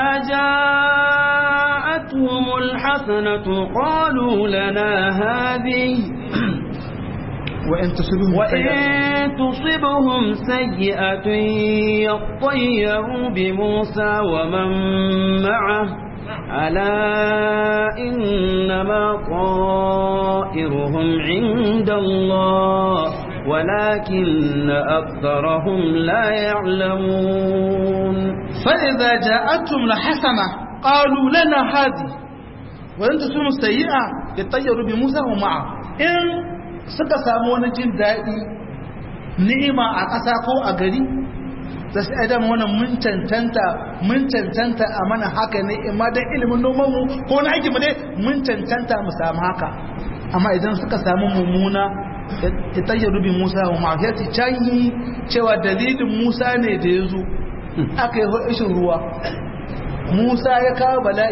ja'atuhumul hasanatu qalu lana hadhihi وإن تصبهم وإن تصبهم سيئة يطيروا بموسى ومن معه ألا إنما طائرهم عند الله ولكن أكثرهم لا يعلمون فإذا جاءتهم لحسنة قالوا لنا هذه وإن تصبهم سيئة يطيروا بموسى ومعه إن suka samu wani jin daɗi ni'ima a ƙasa ko a gari da su adam wannan mun cancanta mun cancanta a mana haka ne imma dan ilimin noman mu ko na aiki mu dai mun cancanta mu samu haka amma idan suka samu mummuna ya tayyar rubin musa wa ma'afiyarci canyi cewa dalilin musa ne da ya zo aka yi ishin ruwa musa ya kawo bala'i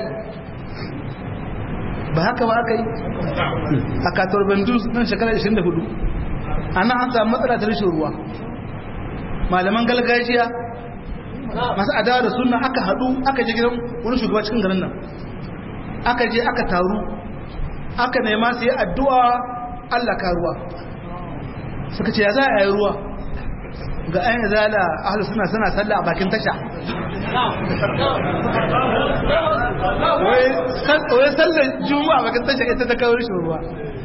ba haka ba aka yi a katar bandus nan shekara 24 ana an samu matsala ta rashin ruwa malaman galgajiya masu adawa da suna aka haɗu aka je gidan wani shugaba cikin garin nan aka je aka taru aka nema su yi addu'a allah ka ruwa suka ce ya za a yi ruwa ga ayin zala ahalu suna suna sallah a bakin tasha wai sallar juma'a bakin tasha ita ta kawo rashin ruwa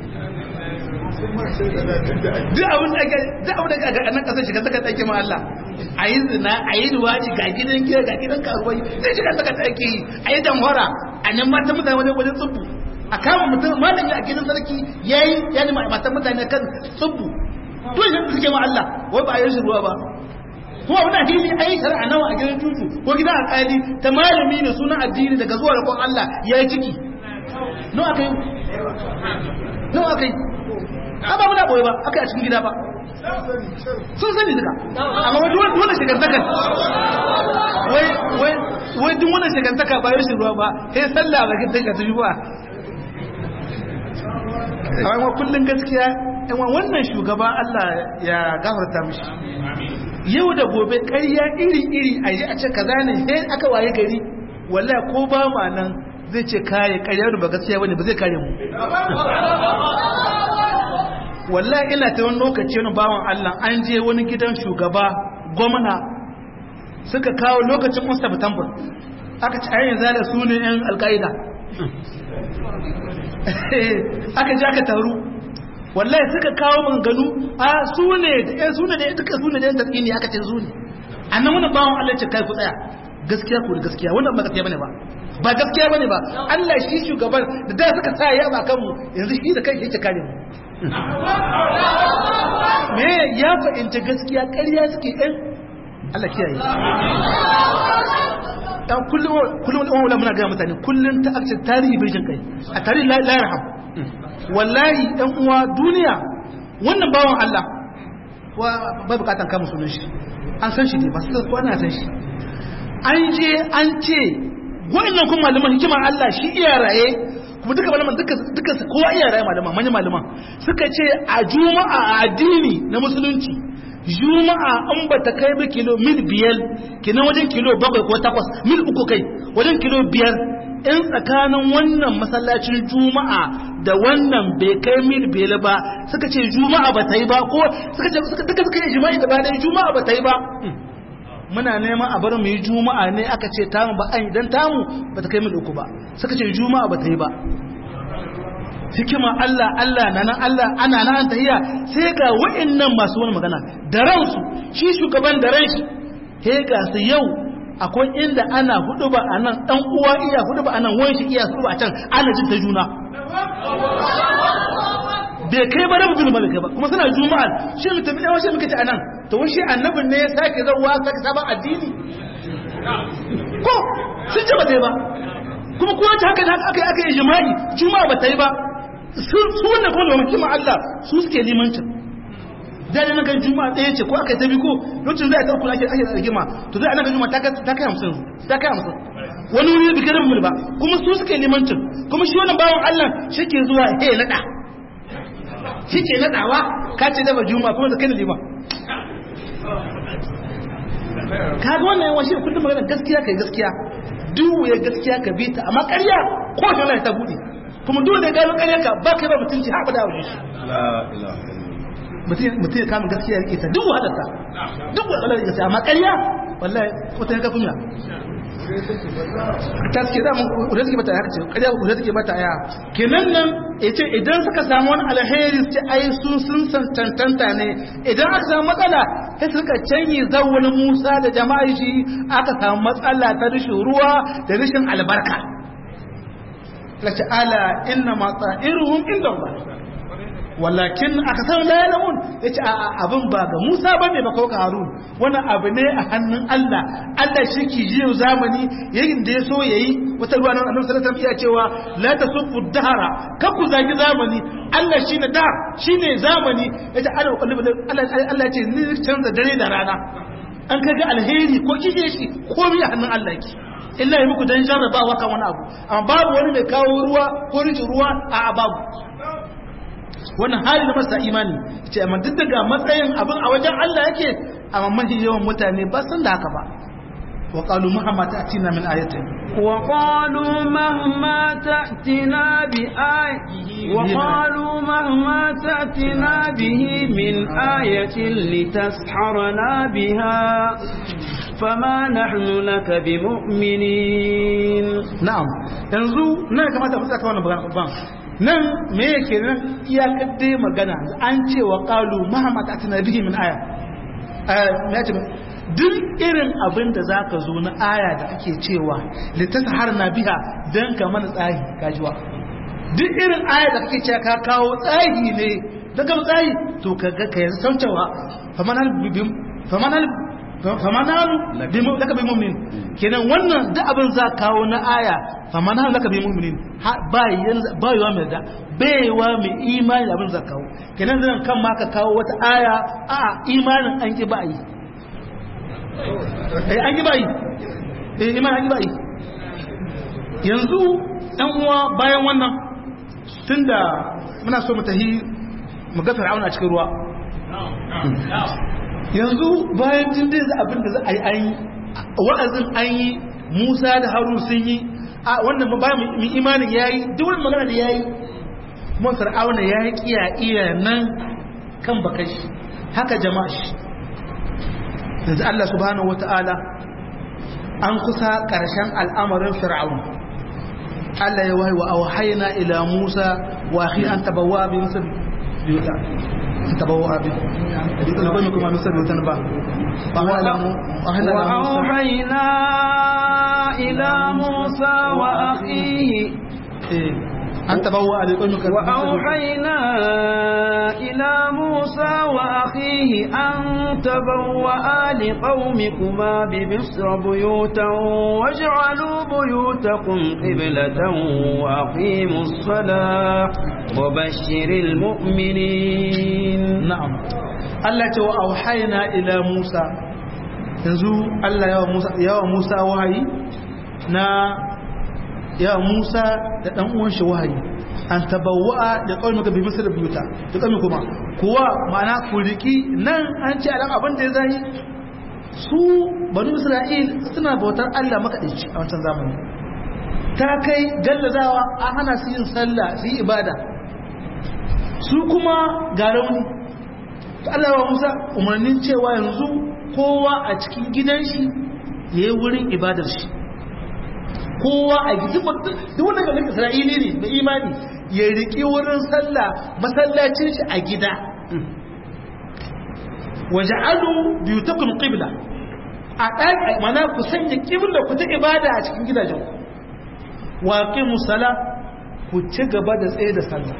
duk abin da duk abin da ga nan kasar shiga saka tsaki ma Allah a yi zina a yi duwaci ga gidan giya ga gidan karuwai sai shiga saka tsaki a yi damhora a nan matan mutane wajen wajen tsubu a kama mutum malami a gidan sarki yayi ya nima matan mutane kan tsubu to shi suke ma Allah wai ba a yi shi ruwa ba kuma wani addini a yi shari'a nawa a gidan tutu ko gidan alƙali ta malami ne sunan addini daga zuwa da Allah ya yi ciki nawa aka yi nawa aka yi a ba muna boye ba aka yi a cikin gida ba sun sani duka amma wani wani shigantaka wai wai wai duk wani shigantaka ba yau ruwa ba sai sallah ba kin tanka tafi ba amma kullun gaskiya yan wannan shugaba Allah ya gafarta mishi yau da gobe ƙarya iri-iri a yi a ce kaza ne sai aka waye gari wallahi ko ba ma nan zai ce kare ƙarya ba gaskiya bane ba zai kare mu wallahi ina ta wani lokaci wani bawan Allah an je wani gidan shugaba gwamna suka kawo lokacin Mustapha Tambul aka ci ayyan zala su ne yan alƙaida aka je aka taru wallahi suka kawo manganu a su ne da su ne da duka su ne da yan tatsini aka ce su ne annan wani bawan Allah ce kai ku tsaya gaskiya ko da gaskiya wannan ba gaskiya bane ba ba gaskiya bane ba Allah shi shugaban da da suka sa ya ba kanmu yanzu shi da kai yake kare mu me ya fahimta gaskiya ƙarya suke ɗan Allah kiyaye dan kullum kullum wala muna ga mutane kullum ta akce tarihi birjin kai a tarihi la yarham wallahi dan uwa duniya wannan bawan Allah ba bukatan kama sunan shi an san shi ne ba su ko ana san shi an je an ce wannan kuma malaman hikimar Allah shi iya raye kuma duka malaman duka duka kowa iya raye malaman manyan malaman suka ce a juma'a a addini na musulunci juma'a an ba ta kai ba kilo mil biyar kinan wajen kilo bakwai ko takwas mil uku kai wajen kilo biyar in tsakanin wannan masallacin juma'a da wannan bai kai mil biyar ba suka ce juma'a ba ta yi ba ko suka ce duka suka yi jima'i gaba ɗaya juma'a ba ta yi ba muna neman a bar mu yi juma'a ne aka ce tamu ba an idan tamu ba ta kai mil uku ba suka ce juma'a ba ta yi ba hikima Allah Allah na nan Allah ana nan tahiya sai ga wa'annan masu wani magana da ransu shi shugaban da ran shi he ga su yau akwai inda ana hudu ba a nan dan uwa iya hudu ba a nan wani shi iya hudu ba a can ana jin ta juna bai kai ba rabu ba bai kai ba kuma suna juma'a shi mutum ɗaya wasu muka ci a nan to wani shi annabin ne ya sake zauwa sake sabon addini ko sun ce ba ta yi ba kuma kowa ta haka aka aka yi jima'i juma'a ba ta yi ba su wannan kuma da mutum Allah su suke limancin da na ga juma'a ɗaya ce ko aka yi ta bi ko lokacin zai ta kula ake ake da rigima to zai ana ga juma'a ta kai hamsin ta kai hamsin wani wuri bi kada mu ba kuma su suke limancin kuma shi wannan bawan Allah shi ke zuwa he nada shi ke nadawa ka ce da ba juma'a kuma da kai lima ka ga wannan yawan shi kullum magana gaskiya kai gaskiya duk ya gaskiya ka bi ta amma ƙarya ko ta ta bude kuma dole da gano ƙarya ka ba kai ba mutunci haɓa da wajen shi mutum ya kama gaskiya ya ita duk wahalarta duk wahalar ya gaskiya amma ƙarya wallahi wata ya kafunya ta suke da kuda suke bata haka ce ƙarya kuda suke bata ya kenan nan ya ce idan suka samu wani alheri su ce ai sun sun san tantanta ne idan aka samu matsala sai suka canyi zawon musa da jama'a shi aka samu matsala ta rashin ruwa da rashin albarka la ta'ala inna ma ta'iruhum inda Allah walakin aka san la yalamun yace a abin ba ga Musa bane ba ko ga Harun wannan abu ne a hannun Allah Allah shi ke jiyo zamani yayin da ya so yayi wata ruwa nan Annabi sallallahu alaihi wasallam ya cewa la tasubbu dahara kan ku zagi zamani Allah shine da shine zamani yace ana kalli Allah Allah ya ce ni canza dare da rana an kaga alheri ko kike shi komai a hannun Allah ki illa yi muku dan jarrabawa kan wani abu amma babu wani mai kawo ruwa ko rijin ruwa a babu wannan hali na masa imani ce amma duk daga matsayin abin a wajen Allah yake amma mafi yawan mutane ba san da haka ba wa qalu muhammad atina min ayatin wa qalu mahma ta'tina bi ay wa qalu mahma ta'tina bihi min ayatin litasharana biha fama nahnu laka bimu'minin na'am yanzu nan kamata mu tsaka wannan ban nan me yake nan iyakar dai magana an ce wa qalu muhammad atina bihi min aya ya ce duk irin abin da zaka zo na aya da ake cewa litasharna biha dan ka mana tsahi kajiwa duk irin aya da kake cewa ka kawo tsahi ne daga tsahi to kaga ka yanzu saucewa famanal bibim famanal famanalu laka bi mu'min kenan wannan da abin za kawo na aya famanalu laka bi mu'minin ba ba yawa mai da baiwa mai imani da abin za kawo kenan zan kan ma ka kawo wata aya a imanin an ki ba yi eh an ki ba yi eh imanin an ki ba yi yanzu dan uwa bayan wannan tunda muna so mu tahi mu ga fir'auna a cikin ruwa yanzu bayan tun dai za abin da za a yi an yi wa'azin an yi musa da harun sun yi a wannan ba mu imanin ya yi duk wani magana da ya yi kuma fir'auna ya yi kiya iya nan kan bakashi haka jama'a shi yanzu Allah subhanahu wata'ala an kusa ƙarshen al'amarin fir'auna Allah ya wahi wa auhayna ila Musa wa akhi an tabawa bi Musa biyuta tabawa abin na bane kuma misal mutan ba وأوحينا إلى موسى وأخيه أن تبوأ لقومك وأوحينا إلى موسى وأخيه أن تبوأ لقومكما بمصر بيوتا واجعلوا بيوتكم قبلة وأقيموا الصلاة وبشر المؤمنين نعم Allah ce wa auhayna ila Musa yanzu Allah yawa Musa yawa Musa wahayi na yawa Musa da dan uwan shi wahayi an tabawwa da qaumika bi misr biyuta da qaumi kuma kuwa ma'ana ku riki nan an ce alan abin da ya zai su banu Isra'il suna bautar Allah makadaici a wancan zamani ta kai gallazawa an hana su yin sallah su yi ibada su kuma ga rauni Allah wa Musa umarnin cewa yanzu kowa a cikin gidan shi ya yi wurin ibadar shi kowa a gidan duk wanda ga Isra'ili ne da imani ya riƙi wurin sallah masallacin shi a gida waje alu biyu ta kun ƙibla a ɗan mana ku sanya ƙibla ku ta ibada a cikin gidajen waƙi musala ku ci gaba da tsaye da sallah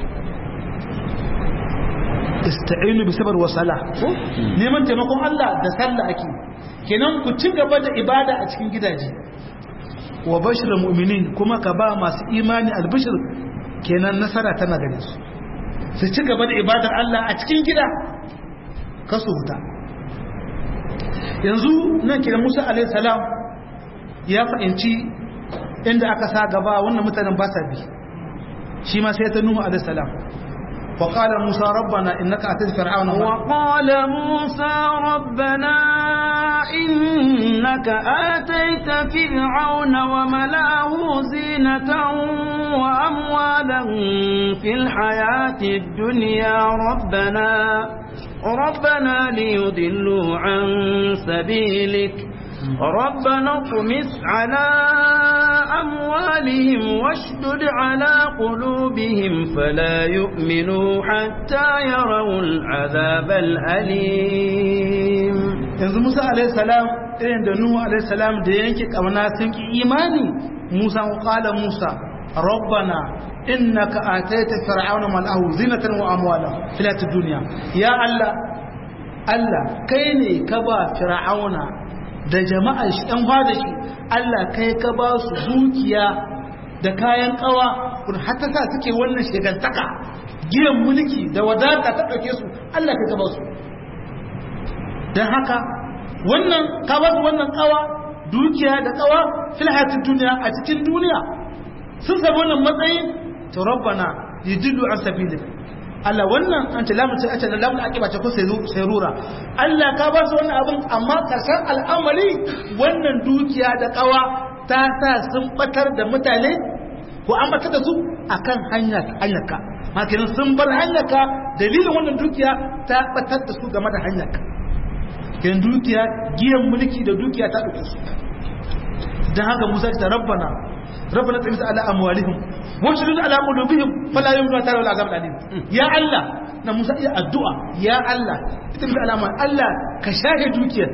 ista'inu bi sabar wa sala neman taimakon Allah da sallah ake kenan ku ci gaba da ibada a cikin gidaje wa bashir mu'minin kuma ka ba masu imani albishir kenan nasara tana gare su su ci gaba da ibadar Allah a cikin gida kasu huta yanzu nan kenan Musa alaihi salam ya fahimci inda aka sa gaba wannan mutanen ba sa bi shi ma sai ta Nuhu alaihi salam وقال موسى ربنا إنك أتيت فرعون وقال موسى ربنا إنك آتيت فرعون وملاه زينة وأموالا في الحياة الدنيا ربنا ربنا ليضلوا عن سبيلك ربنا اطمس على أموالهم واشدد على قلوبهم فلا يؤمنوا حتى يروا العذاب الأليم yanzu Musa alaihi salam irin da Nuhu alaihi salam da yanke kamana sun ki imani Musa qala Musa rabbana innaka ataita fir'auna mal'ahu zinatan wa amwala fil dunya ya Allah Allah kai ne ka ba fir'auna da jama'ar shi ɗan fada shi Allah kai ka ba su dukiya da kayan kawa kun hatta sa suke wannan shigantaka giyan mulki da wadata ta ɗauke su Allah kai ka ba su don haka wannan ka ba su wannan kawa dukiya da kawa fil hayatid duniya a cikin duniya sun samu wannan matsayin to rabbana yidillu an sabilik Allah wannan an ce lamun ce da lamun akiba ce ko sai rura Allah ka ba su wannan abin amma karshen al'amari wannan dukiya da kawa ta sa sun batar da mutane ko an batar da su akan hanya hanyarka makinan sun bar hanyarka dalilin wannan dukiya ta batar da su game da hanyarka kin dukiya giyan mulki da dukiya ta dauke su dan haka Musa ta rabbana rabbana tsamisa ala amwalihim washdud ala qulubihim fala yumnu tara wal azab alim ya Allah na Musa iya addu'a ya Allah ita bi alama Allah ka shahe dukiyar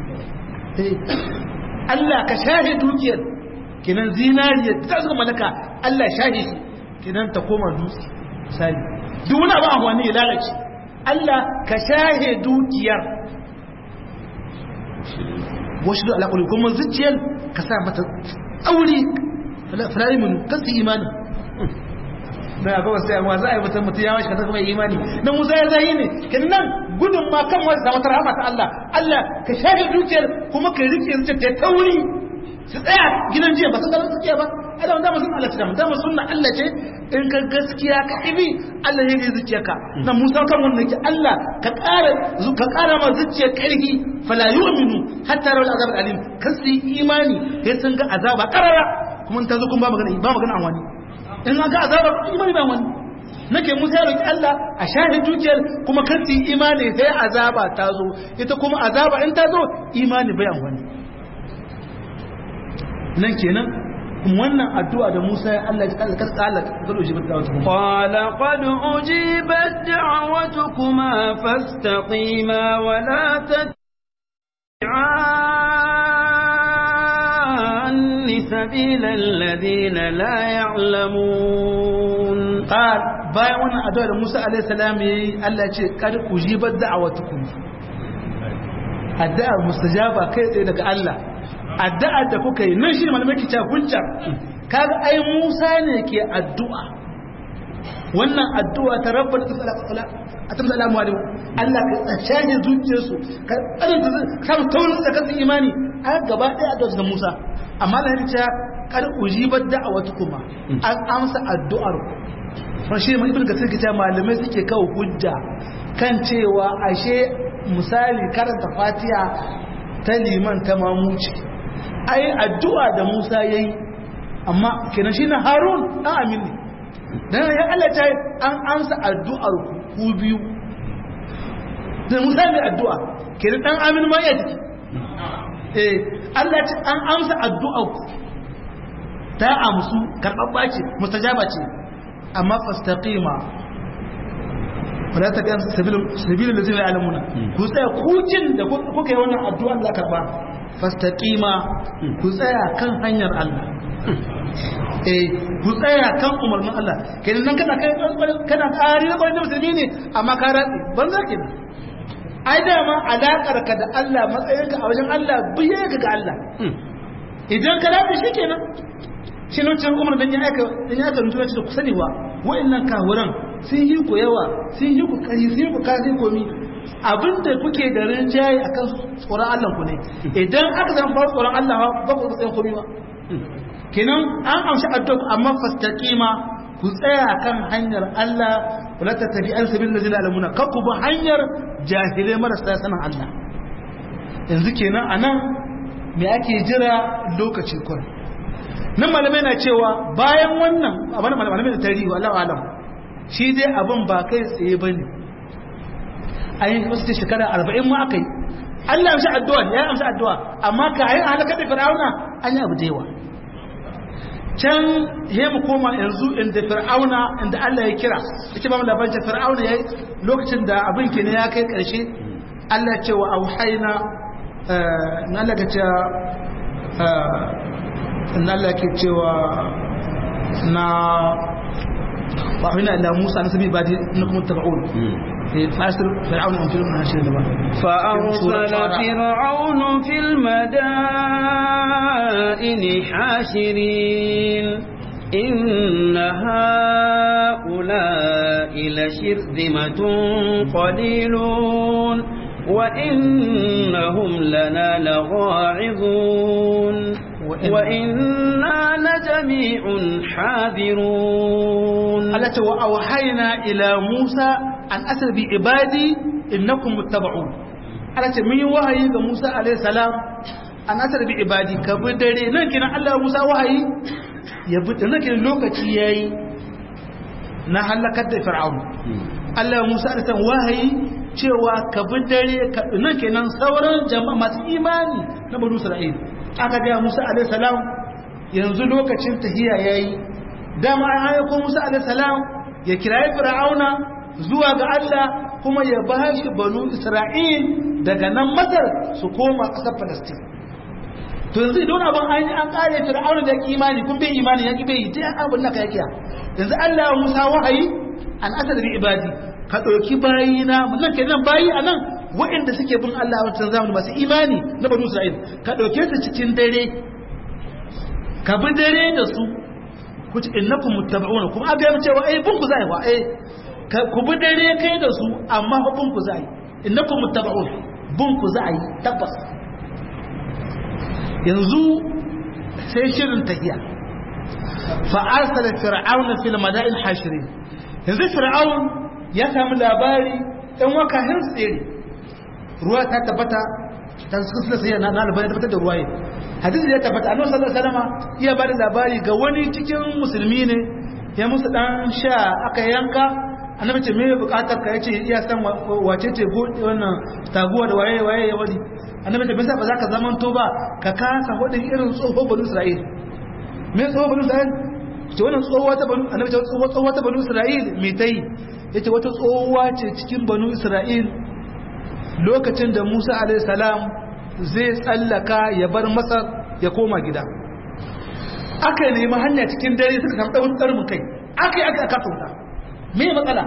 Allah ka shahe dukiyar kinan zinariya ta zuwa malaka Allah shahe shi kinan ta koma dutse misali duk wani abu amfani ya lalace Allah ka shahe dukiyar washdud ala qulubihim kuma zuciyar ka sa mata tsauri fala yuminu kasu imani na ga wasu yamma za a yi mutum mutum ya mashi kasar kuma imani na musa ya zai ne kin nan gudun ma kan wasu da wata rahama ta Allah Allah ka shafe dukiyar kuma ka rike zuciya ta tauri su tsaya gidan jiya ba sun gaba gaskiya ba ada wanda musun Allah ta dama sunna Allah ce in ka gaskiya ka ibi Allah ya yi zuciyarka na musa kan wannan ki Allah ka ƙara ka ƙara ma zuciyar ƙarfi fala yu'minu hatta rawal azab alim kasu imani sai sun ga azaba karara kuma ta zo kun ba magana ba magana an wani in ga azaba imani ba wani nake musa ya roki Allah a shahid dukiyar kuma kan su imani sai azaba ta zo ita kuma azaba in ta zo imani bai wani nan kenan wannan addu'a da Musa ya Allah ya kala kala kala ujibat da'watukum qala qad ujibat da'watukuma fastaqima wa la tattabi'anni sabila alladhina la ya'lamun qal bayan wannan addu'a da Musa alaihi salam yayi Allah ya ce qad ujibat da'watukum addu'a mustajaba kai tsaye daga Allah addu'ar da kuka yi nan shi ne malamai ke cewa hujja kaga ai Musa ne ke addu'a wannan addu'a ta rabbal a tamsa alamu alaihi Allah ka tsace zuciyarsu ka tsaranta samu taurin da kasu imani a gaba ɗaya addu'a da Musa amma da ya ce kar ujibar da'awatu kuma an amsa addu'ar ku shi mai ibn kasir kita malamai suke kawo hujja kan cewa ashe misali karanta fatiha ta liman ta mamuci ai addu'a da Musa yayi amma kenan shine Harun dan Amin ne dan ya Allah ta an amsa addu'ar ku biyu da Musa mai addu'a kenan dan Amin ma ya jiki eh Allah ta an amsa addu'ar ku ta amsu karbabba ce mustajaba ce amma fastaqima wala ta kan sabilul ladina ya'lamuna ku tsaya kukin da kuka yi wannan addu'a Allah karba fastaqima ku tsaya kan hanyar Allah eh ku tsaya kan umarnin Allah kenan nan kana kai kana ƙari ba da musulmi ne amma ka ratsi ban zaki ai da ma alakar ka da Allah matsayinka a wajen Allah biye ka ga Allah idan ka ratsi shikenan shi ne wancan umar dan ya aika dan ya aika rutuwa da ku sani wa wa'annan kawuran sun yi ku yawa sun yi ku kari sun yi ku kari komi abinda kuke da rinjaye akan tsoron Allah ku ne idan aka zama fara tsoron Allah ba ku tsayin komi ba kenan an amshi addu'a amma fastaqima ku tsaya kan hanyar Allah wala tattabi an sabil ladina alamuna ka ku bi hanyar jahilai marasa sanin Allah yanzu kenan anan me ake jira lokaci kun nan malamai na cewa bayan wannan abin malamai da tarihi Allah alam shi dai abin ba kai tsaye bane ayin wasu ce shekara arba'in ma aka yi Allah amsa addu'a ya amsa addu'a amma ka yi halaka da fir'auna an yi abu da yawa can he mu koma yanzu inda fir'auna inda Allah ya kira yake ba mu labarin fir'auna yayi lokacin da abin ke ne ya kai karshe Allah ya ce wa auhayna na Allah ka ce na Allah ke cewa na وأوحينا إلى موسى أن سبي بعد إنكم متبعون فأرسل فرعون في المدائن فأرسل فرعون في المدائن حاشرين إن هؤلاء لشرذمة قليلون وإنهم لنا لغاعظون وإنا لجميع حاذرون التي وأوحينا إلى موسى أن أسر بعبادي إنكم متبعون التي من وحي موسى عليه السلام أن أسر بعبادي كبدري نكنا الله موسى وحي يبدأ نكنا لوكتي ياي نهلكت فرعون Allah Musa da san wahayi cewa ka bi dare nan kenan sauran jama'a masu imani na Bani Isra'il aka ga Musa alaihi salam yanzu lokacin tahiya yayi dama an ayyuko Musa alaihi salam ya kirayi Fir'auna zuwa ga Allah kuma ya bashi Banu Isra'il daga nan Masar su koma ƙasar Palestine to yanzu idan abin an yi an kare Fir'auna da imani kun bai imani ya ki bai ta abin naka yake yanzu Allah ya Musa wahayi an asar bi ibadi ka ɗauki bayina nan ke nan bayi a nan waɗanda suke bin Allah a wancan zamani masu imani na banu Isra'il ka ɗauke su cikin dare ka bi dare da su ku ci innakum muttaba'una kuma aga yi cewa eh bin ku zai wa eh ku bi dare kai da su amma fa bin ku zai innakum muttaba'un bin ku zai tabbas yanzu sai shirin tahiya fa arsala fir'auna fil mada'in hashirin yanzu fir'aun ya samu labari ɗan wakahin tsere ruwa ta tabbata ta suka sai na labari tabbatar da ruwaye hadisi ya tabbata annabi sallallahu alaihi wasallam iya bada labari ga wani cikin musulmi ne ya musu dan sha aka yanka annabi ce me bukatar ka yace iya san wace ce wannan taguwa da waye waye ya wadi annabi ce bisa ba za ka zaman to ba ka kasa hudin irin tsoho bani isra'il me tsohuwa banu isra'il ce wannan tsohuwa ta banu annabi ce tsohuwa ta banu isra'il me ta yi yace wata tsohuwa ce cikin banu isra'il lokacin da Musa alaihi salam zai tsallaka ya bar Masar ya koma gida aka nemi hanya cikin dare suka samu ɗaurin ƙarmin kai aka yi aka aka sauta me matsala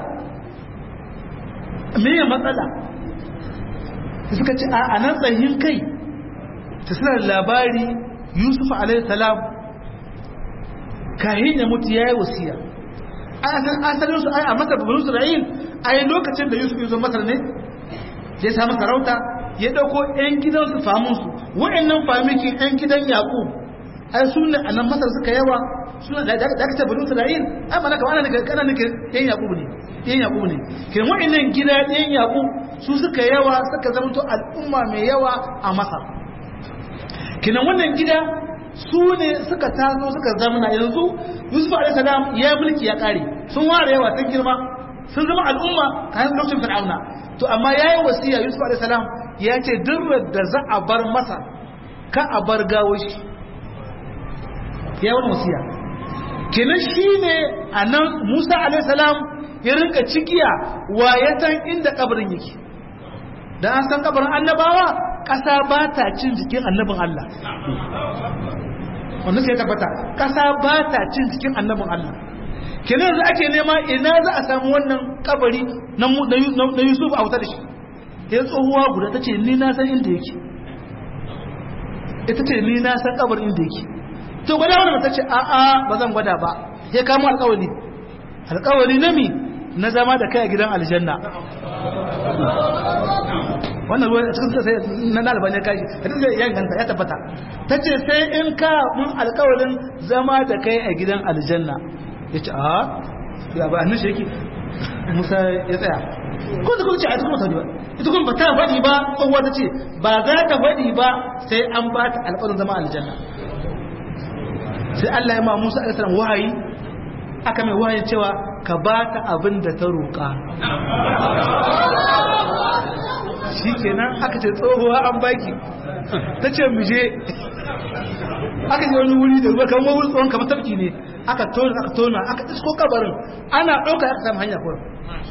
me matsala suka ce a nan tsayin kai ta suna labari yusuf alaihissalam kahin ya mutu ya yi wasiya asalin su ai a masar babban isra'il a yi lokacin da yusuf yusuf masar ne ya samu sarauta ya ɗauko 'yan gidansu famunsu wa'annan famikin 'yan gidan yaƙub ai su ne a nan masar suka yawa suna da aka ce banu isra'il ai mana kamar ana kana nake yan yaƙub ne yan yaƙub ne kin wa'annan gida yan yaƙub su suka yawa suka zamanto al'umma mai yawa a masar kinan wannan gida su ne suka taso suka zamana yanzu yusuf alaihi salam ya mulki ya kare sun ware yawa sun girma sun zama al'umma kayan lokacin fir'auna to amma yayi wasiya yusuf alaihi salam ya ce duk da za a bar masa ka a bar gawo shi ya wani wasiya kenan shine anan Musa alaihi salam ya rinka cikiya wayatan inda kabarin yake dan an san kabarin annabawa kasa ba ta cin jikin annabin Allah wannan sai tabbata kasa ba ta cin jikin annabin Allah kenan yanzu ake nema ina za a samu wannan kabari na na Yusuf a wuta da shi ya tsohuwa guda ta ce ni na san inda yake ita ce ni na san kabarin inda yake to gwada wani mata ce a'a ba zan gwada ba ya kama alkawali alkawali na mi na zama da kai a gidan aljanna wannan ruwa a cikin sai na nalban ya kashi a cikin ya ganta ya tabbata ta ce sai in ka mun alkawalin zama da kai a gidan aljanna ya ce a ya ba annin sheki musa ya tsaya ko da kuma ce a cikin mutane ba ita kuma ba ta faɗi ba tsohuwa ta ce ba za ta faɗi ba sai an ba ta alƙawarin zama aljanna sai Allah ya ma Musa alaihi wahayi aka mai wahayi cewa ka ba ta abin da ta roƙa shikenan aka ce tsohuwa an baki ta ce mu je aka je wani wuri da ruwa kan wani tsohon kamar tafki ne aka tona aka tona aka isko kabarin ana ɗauka aka samu hanya kuwa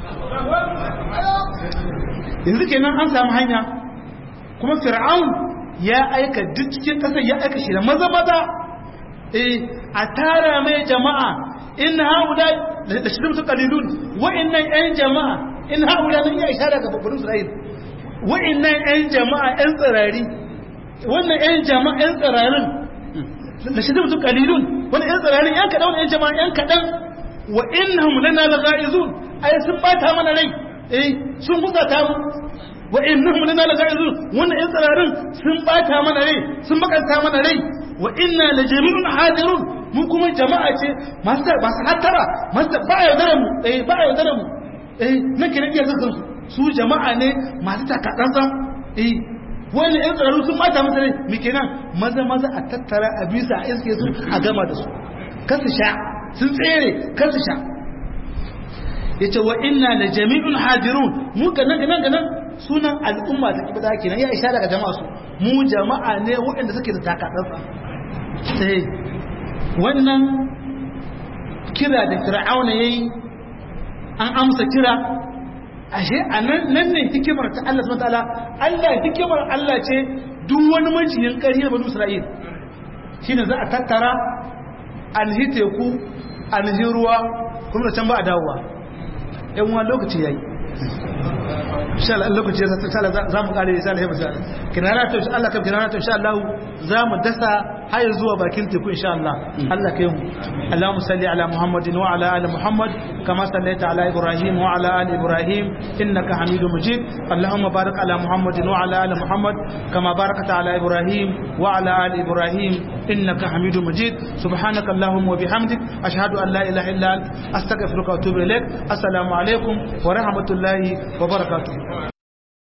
yanzu kenan an samu hanya kuma fir'aun ya aika duk cikin ƙasar ya aika shi da maza maza eh a tara mai jama'a in haula da shirin su kalilun wa'annan yan jama'a in haula nan ya ishara ga babban Isra'il wa'annan yan jama'a yan tsirari wannan yan jama'a yan tsirarin da shirin su kalilun wannan yan tsirarin yan kadan yan jama'a yan kadan wa innahum lana laghaizun ai sun bata mana rai eh sun husata mu wa innahum lana laghaizun wannan yan tsirarin sun bata mana rai sun bakanta mana rai wa inna la jami'un hadirun mun kuma jama'a ce masu masu hattara masu ba ya dare mu eh ba ya dare mu eh nake nake yanzu su su jama'a ne masu takatsantsan eh wani yan tsaro sun mata masa ne me kenan maza maza a tattara a bisa a iske su a gama da su kasu sha sun tsere kasu sha yace wa inna la jami'un hadirun mu ga nan ga nan sunan al'umma ta kibada kenan ya isha daga jama'a su mu jama'a ne waɗanda suke da takatsantsan sai wannan kira da fir'auna yayi an amsa kira ashe anan nan ne hikimar ta Allah subhanahu wataala Allah hikimar Allah ce duk wani majiyin ƙarfi da banu Isra'il shine za a tattara alhite ku alhiruwa kuma da can ba a dawowa yan wani lokaci yayi insha Allah lokaci ya sa za mu kare insha Allah ya mutu kinana to insha Allah kan kinana to insha Allah za mu dasa har zuwa bakin teku insha Allah Allah kai mu Allahumma salli ala Muhammadin wa ala ali Muhammad kama sallaita ala Ibrahim wa ala ali Ibrahim innaka Hamidum Majid Allahumma barik ala Muhammadin wa ala ali Muhammad kama barakta ala Ibrahim wa ala ali Ibrahim innaka Hamidum Majid subhanaka Allahumma wa bihamdik ashhadu an la ilaha illa anta astaghfiruka wa atubu ilaik assalamu alaikum wa rahmatullahi wa barakatuh